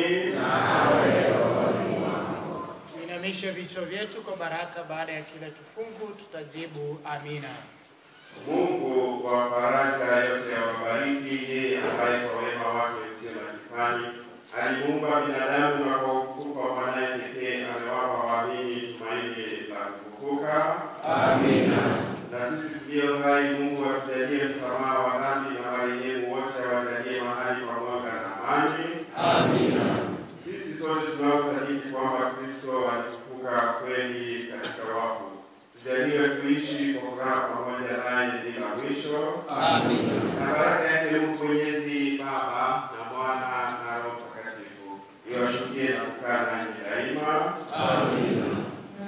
Tuinamishe vichwa vyetu kwa baraka. Baada ya kila kifungu tutajibu amina. Mungu kwa faraja yote awabariki yeye ambaye kwa wema wake usio na kifani alimuumba binadamu na kwa utukufu wa mwanaye pekee amewapa waamini tumaini la kufufuka. Amina. Na sisi tulio hai, Mungu atujalie msamaha wa dhambi na marehemu wote awajalie mahali pamoja na amani. Amina. Sisi sote tunaosadiki kwamba Kristo alifufuka kweli katika wafu tujaliwe kuishi kwa furaha pamoja naye bila mwisho. Amina. Na baraka yake Mungu Mwenyezi Baba na Mwana na Roho Mtakatifu iwashukie na kukaa nanyi daima. Amina.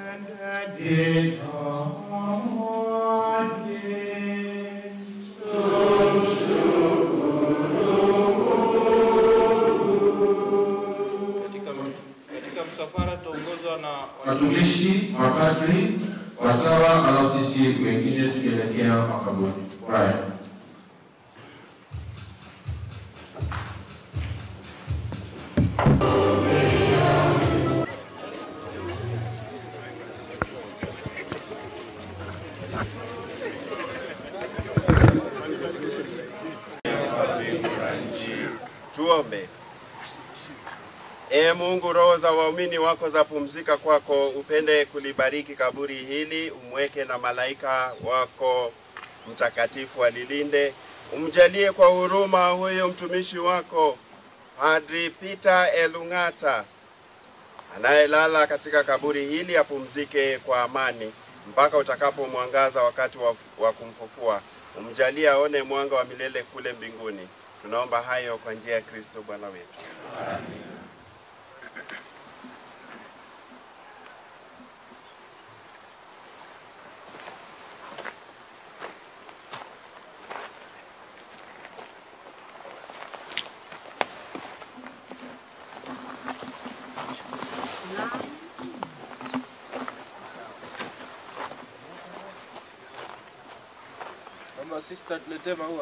Katika, katika msafara tutaongozwa na watumishi, mapadri, watawa, alafu sisi wengine tukielekea makaburi. Kwaya. Tuombe. Ee Mungu, roho za waumini wako za pumzika kwako, upende kulibariki kaburi hili, umweke na malaika wako mtakatifu alilinde. Umjalie kwa huruma huyo mtumishi wako Padri Peter Elung'ata anayelala katika kaburi hili, apumzike kwa amani mpaka utakapomwangaza wakati wa, wa kumfufua. Umjalie aone mwanga wa milele kule mbinguni. Tunaomba hayo kwa njia ya Kristo Bwana wetu. kama sister tuletee maua.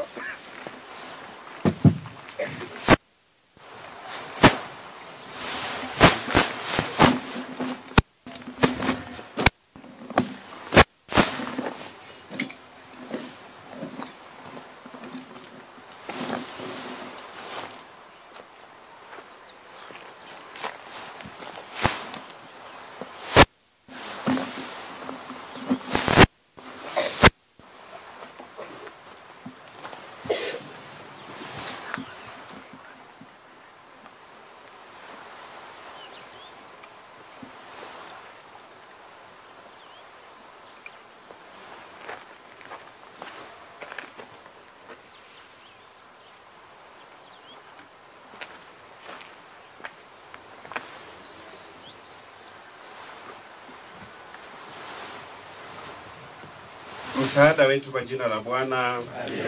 Msaada wetu kwa jina la Bwana.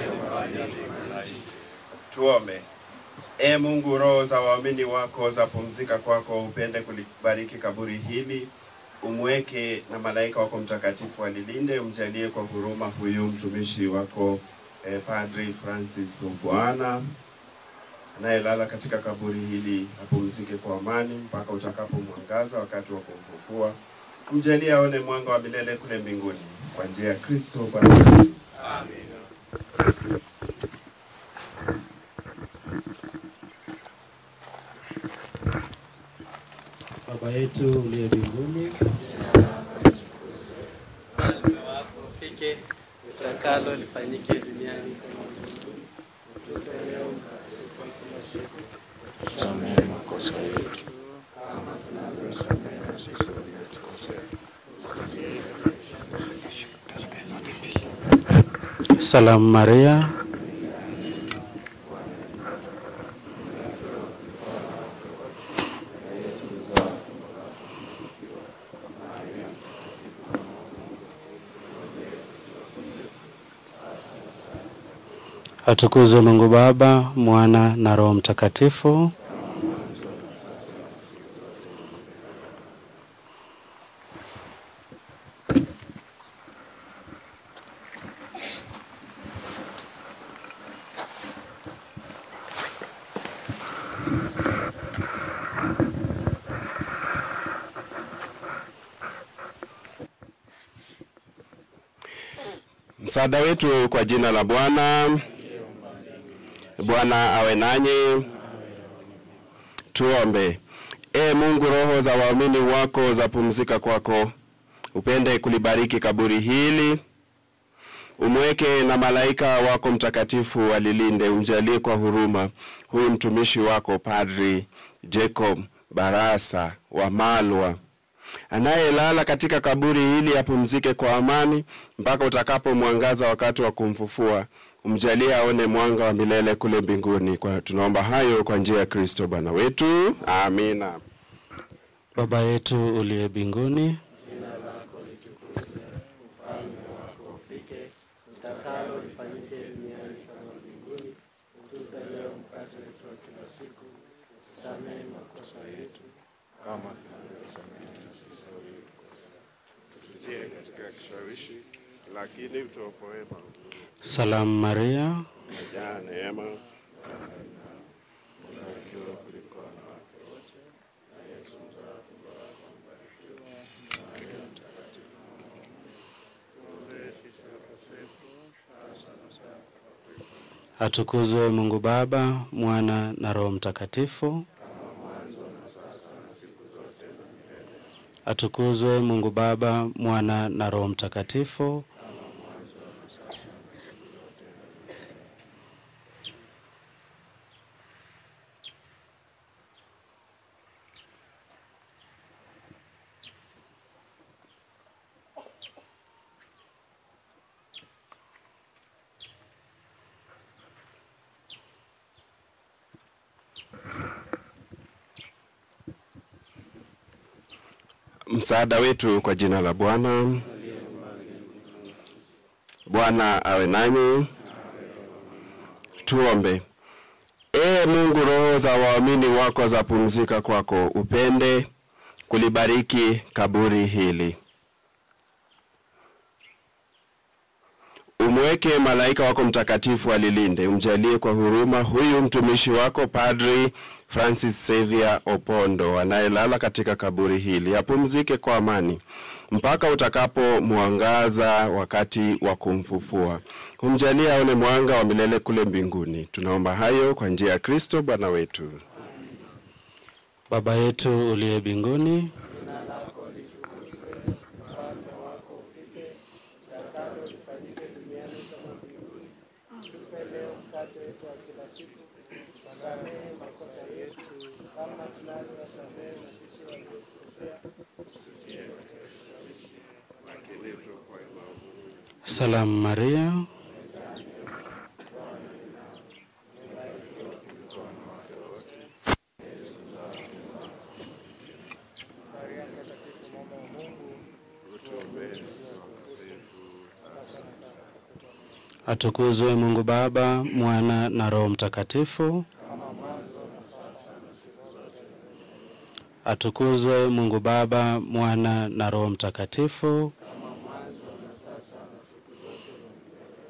Tuombe. Ee Mungu, roho za waamini wako za pumzika kwako, upende kulibariki kaburi hili, umweke na malaika wako mtakatifu alilinde, umjalie kwa huruma huyu mtumishi wako eh, Padri Francis Bwana anayelala katika kaburi hili, apumzike kwa amani mpaka utakapomwangaza wakati wa kumfufua. mjalie aone mwanga wa milele kule mbinguni kwa njia ya Kristo Bwana wetu. Baba yetu uliye mbinguni, ufalme wako ufike, utakalo lifanyike duniani kama mbinguni. Utupe leo mkate wetu wa kila siku, Tusamehe makosa yetu kama tunavyosamehe na sisi waliotukosea. Salamu Maria, atukuzwe Mungu Baba, Mwana na Roho Mtakatifu. Msaada wetu kwa jina la Bwana. Bwana awe nanyi. Tuombe. E Mungu, roho za waamini wako zapumzika kwako, upende kulibariki kaburi hili, umweke na malaika wako mtakatifu walilinde, umjalie kwa huruma huyu mtumishi wako Padri Jacob Barasa wa Malwa anayelala katika kaburi hili apumzike kwa amani mpaka utakapomwangaza wakati wa kumfufua. Umjalie aone mwanga wa milele kule mbinguni. Kwa tunaomba hayo kwa njia ya Kristo Bwana wetu, amina. Baba yetu uliye mbinguni, jina lako litukuzwe, ufalme wako ufike, utakalo lifanyike duniani kama mbinguni. Utupe leo mkate wetu wa kila siku, tusamehe makosa yetu Kama tunavyosamehe na sisi waliotukosea. Tusitie katika kishawishi, lakini utuokoe maovu. Salamu Maria, Umejaa neema, Mbarikiwa kuliko wanawake wote, na Yesu mzao wa tumbo lako mbarikiwa. Maria mtakatifu mama wa Mungu, tuombee sisi wakosefu, sasa na saa ya kufa kwetu. atukuzwe Mungu Baba, Mwana na Roho Mtakatifu. Kama mwanzo na sasa na siku zote na milele. Atukuzwe Mungu Baba, Mwana na Roho Mtakatifu. Kama mwanzo na sasa na siku zote na milele. msaada wetu kwa jina la Bwana. Bwana awe nanyi. Tuombe. Ee Mungu, roho za waamini wako zapumzika kwako, upende kulibariki kaburi hili. Umweke malaika wako mtakatifu alilinde, umjalie kwa huruma huyu mtumishi wako Padri Francis Xavier Opondo anayelala katika kaburi hili, apumzike kwa amani mpaka utakapomwangaza wakati wa kumfufua. Umjalie aone mwanga wa milele kule mbinguni. Tunaomba hayo kwa njia ya Kristo Bwana wetu. Baba yetu uliye mbinguni, Jina lako litukuzwe, ufalme wako ufike, utakalo lifanyike duniani kama mbinguni. Tupe leo mkate wetu wa kila siku, tusamehe makosa yetu kama tunavyowasamehe na sisi waliotukosea, usitie katika kishawishi, lakini utuokoe maovu. salamu Maria, Maria mtakatifu, mama wa Mungu, utuombee sisi wakosefu, sasa na saa ya kufa kwetu. atukuzwe Mungu Baba, Mwana na Roho Mtakatifu. Kama mwanzo na sasa na siku zote na milele. Atukuzwe Mungu Baba, Mwana na Roho Mtakatifu. Kama mwanzo na sasa na siku zote na milele.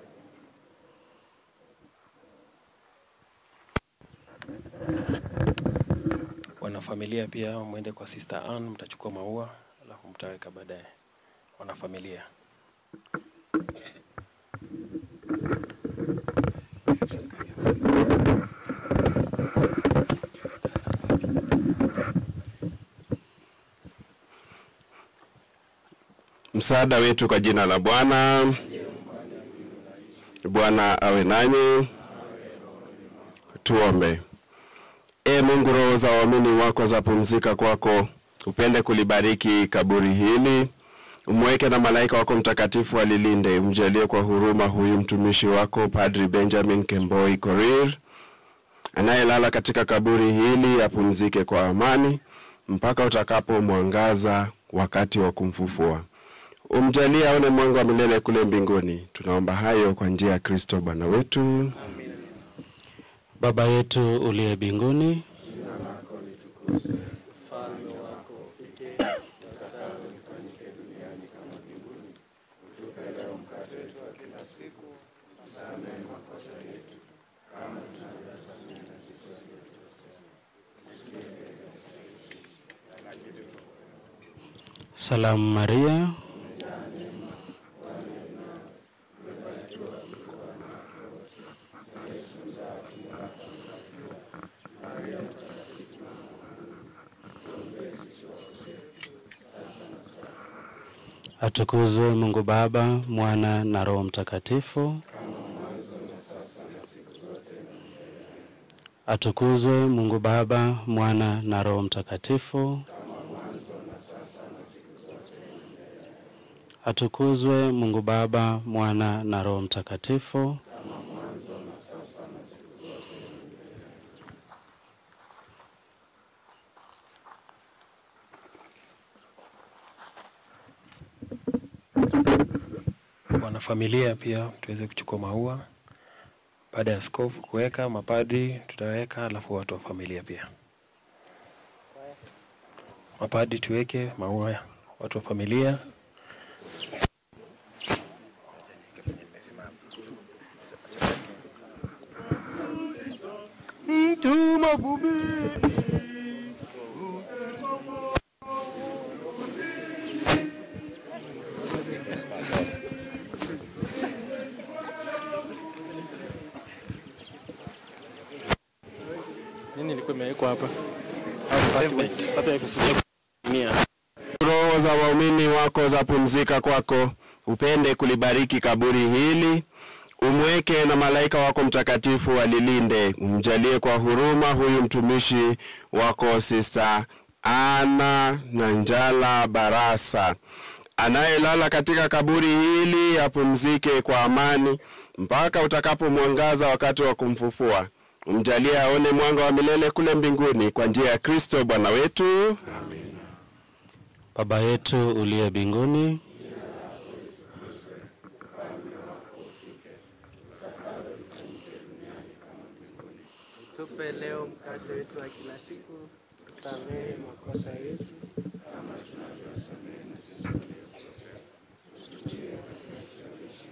Wanafamilia pia mwende kwa Sister Ann, mtachukua maua alafu mtaweka baadaye, wanafamilia. Msaada wetu kwa jina la Bwana. Bwana awe nanyi. Tuombe. E Mungu, roho za waamini wako zapumzika kwako, upende kulibariki kaburi hili, umweke na malaika wako mtakatifu alilinde, umjalie kwa huruma huyu mtumishi wako Padri Benjamin Kemboi Korir anayelala katika kaburi hili, apumzike kwa amani mpaka utakapomwangaza wakati wa kumfufua. Umjalie aone mwanga wa milele kule mbinguni. Tunaomba hayo kwa njia ya Kristo Bwana wetu. Baba yetu uliye mbinguni, Ufalme wako ufike, utakalo lifanyike duniani kama mbinguni. Utupe leo mkate wetu wa kila siku, tusamehe makosa yetu kama tunavyosamehe na sisi waliotukosea. salamu Maria, atukuzwe Mungu Baba, Mwana na Roho Mtakatifu. Atukuzwe Mungu Baba, Mwana na Roho Mtakatifu. Atukuzwe Mungu Baba, Mwana na Roho Mtakatifu. Wanafamilia pia tuweze kuchukua maua baada ya askofu kuweka, mapadri tutaweka, alafu watu wa familia pia. Mapadri tuweke maua, watu wa familia Mtu mavubi nini ilikuwa imewekwa hapa? Hata ikusikia Roho za waumini wako zapumzika kwako, upende kulibariki kaburi hili, umweke na malaika wako mtakatifu walilinde, umjalie kwa huruma huyu mtumishi wako Sista Ana Nanjala Barasa anayelala katika kaburi hili, apumzike kwa amani mpaka utakapomwangaza wakati wa kumfufua. Umjalie aone mwanga wa milele kule mbinguni, kwa njia ya Kristo Bwana wetu. Baba yetu uliye mbinguni, Tupe leo mkate wetu wa kila siku, tusamehe makosa yetu kama tunavyosamehe na sisi waliokosea. Usitie katika kishawishi,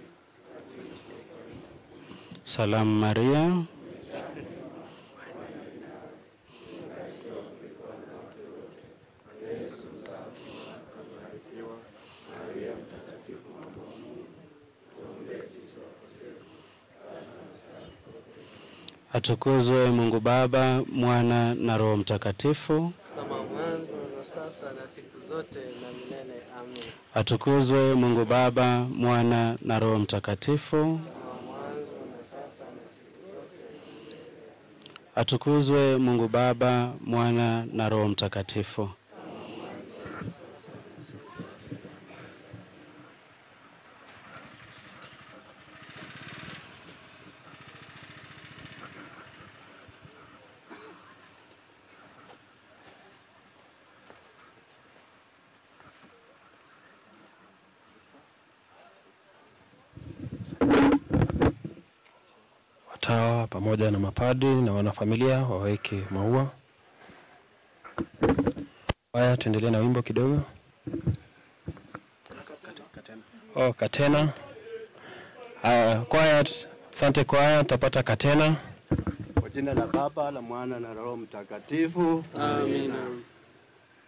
salamu Maria, atukuzwe Mungu Baba, Mwana na Roho Mtakatifu. kama mwanzo na sasa na siku zote na milele. Amen. Atukuzwe Mungu Baba, Mwana na Roho Mtakatifu. Kama mwanzo na sasa na siku zote Atukuzwe Mungu Baba, Mwana na Roho Mtakatifu. watawa pamoja na mapadri na wanafamilia waweke maua. Haya, tuendelee na wimbo kidogo. Oh, katena. Haya, kwaya, asante kwaya, tutapata katena. Kwa jina la Baba la Mwana na Roho Mtakatifu. Amina.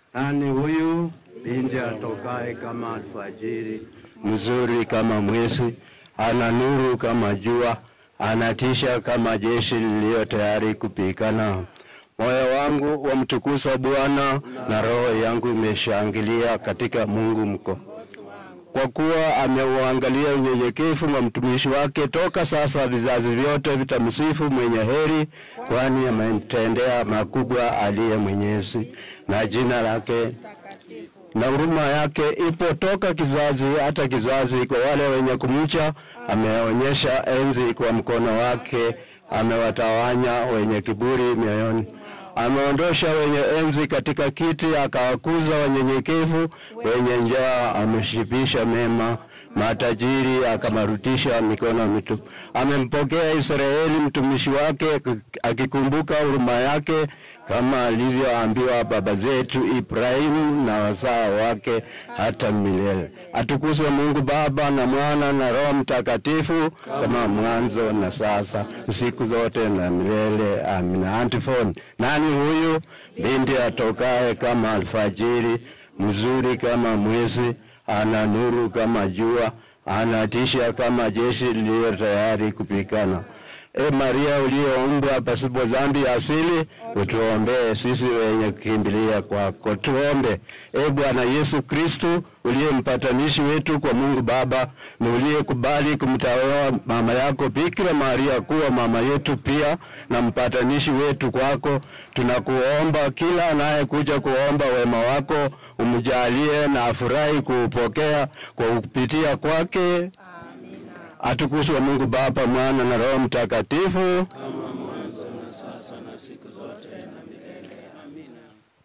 Nani huyu binti atokaye kama alfajiri, mzuri kama mwezi, ana nuru kama jua, anatisha kama jeshi liliyo tayari kupigana. Moyo wangu wamtukuza Bwana na roho yangu imeshangilia katika Mungu mko kwa kuwa ameuangalia unyenyekevu wa mtumishi wake. Toka sasa vizazi vyote vitamsifu mwenye heri, kwani ametendea makubwa aliye Mwenyezi, na jina lake na huruma yake ipo toka kizazi hata kizazi. Kwa wale wenye kumcha, ameonyesha enzi kwa mkono wake, amewatawanya wenye kiburi mioyoni ameondosha wenye enzi katika kiti, akawakuza wanyenyekevu. Wenye njaa ameshibisha mema, matajiri akamarudisha mikono mitupu. Amempokea Israeli mtumishi wake, akikumbuka huruma yake, kama alivyoambiwa baba zetu Ibrahimu na wazao wake hata milele. Atukuzwe Mungu Baba na Mwana na Roho Mtakatifu, kama mwanzo na sasa siku zote na milele. Amina. Antifon, nani huyu binti atokaye kama alfajiri, mzuri kama mwezi, ana nuru kama jua, anatisha kama jeshi liliyo tayari kupigana. E Maria uliyoumbwa pasipo dhambi ya asili, utuombee sisi wenye kukimbilia kwako. Tuombe. E Bwana Yesu Kristu, uliye mpatanishi wetu kwa Mungu Baba na uliyekubali kumtawala mama yako Bikira Maria kuwa mama yetu pia na mpatanishi wetu kwako, tunakuomba kila anayekuja kuomba wema wako umjalie na afurahi kuupokea kwa kupitia kwake atukuzwe Mungu Baba, Mwana na Roho Mtakatifu. kama mwanzo na sasa na siku zote na milele. Amina.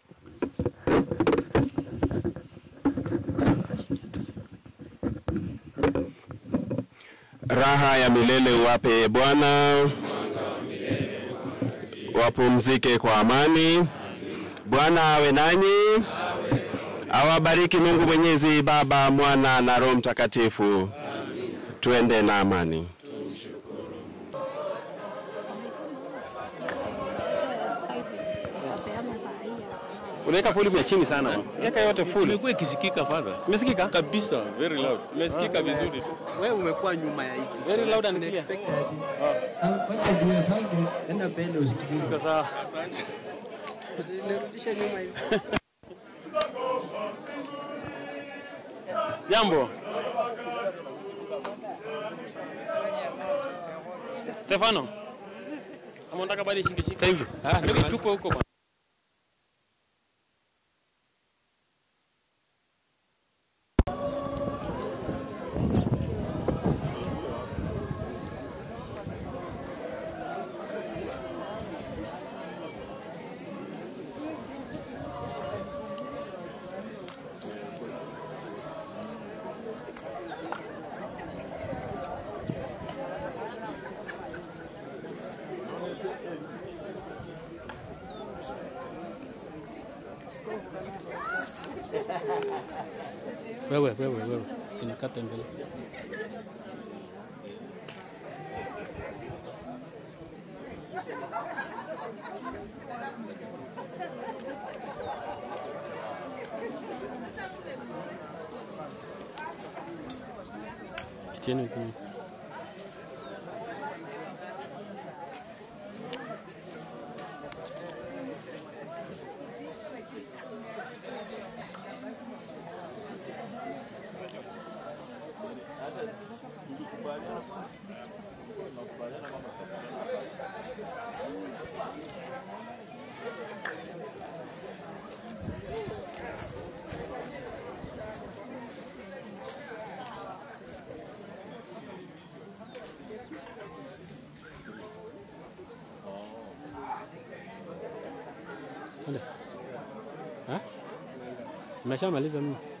Raha ya milele uwape Bwana, wapumzike kwa amani. Bwana awe nanyi, awabariki Mungu Mwenyezi, Baba, Mwana na Roho Mtakatifu. Tuende na amani. Unaweka volume ya chini sana. Weka yote full. Imekuwa ikisikika father. Imesikika? Kabisa, very loud. Imesikika vizuri tu. Wewe umekuwa nyuma ya hiki. Very loud and clear. Enda mbele usikilize. Sawa. Nirudishe nyuma hivi. Jambo. Stefano. Kama unataka bali shike shike. Thank you. Ah, ndio tupo huko bwana. Wewe wewe wewe. Sinakata mbele. Kiteni huko. Twende. Ha? Umeshamaliza mimi?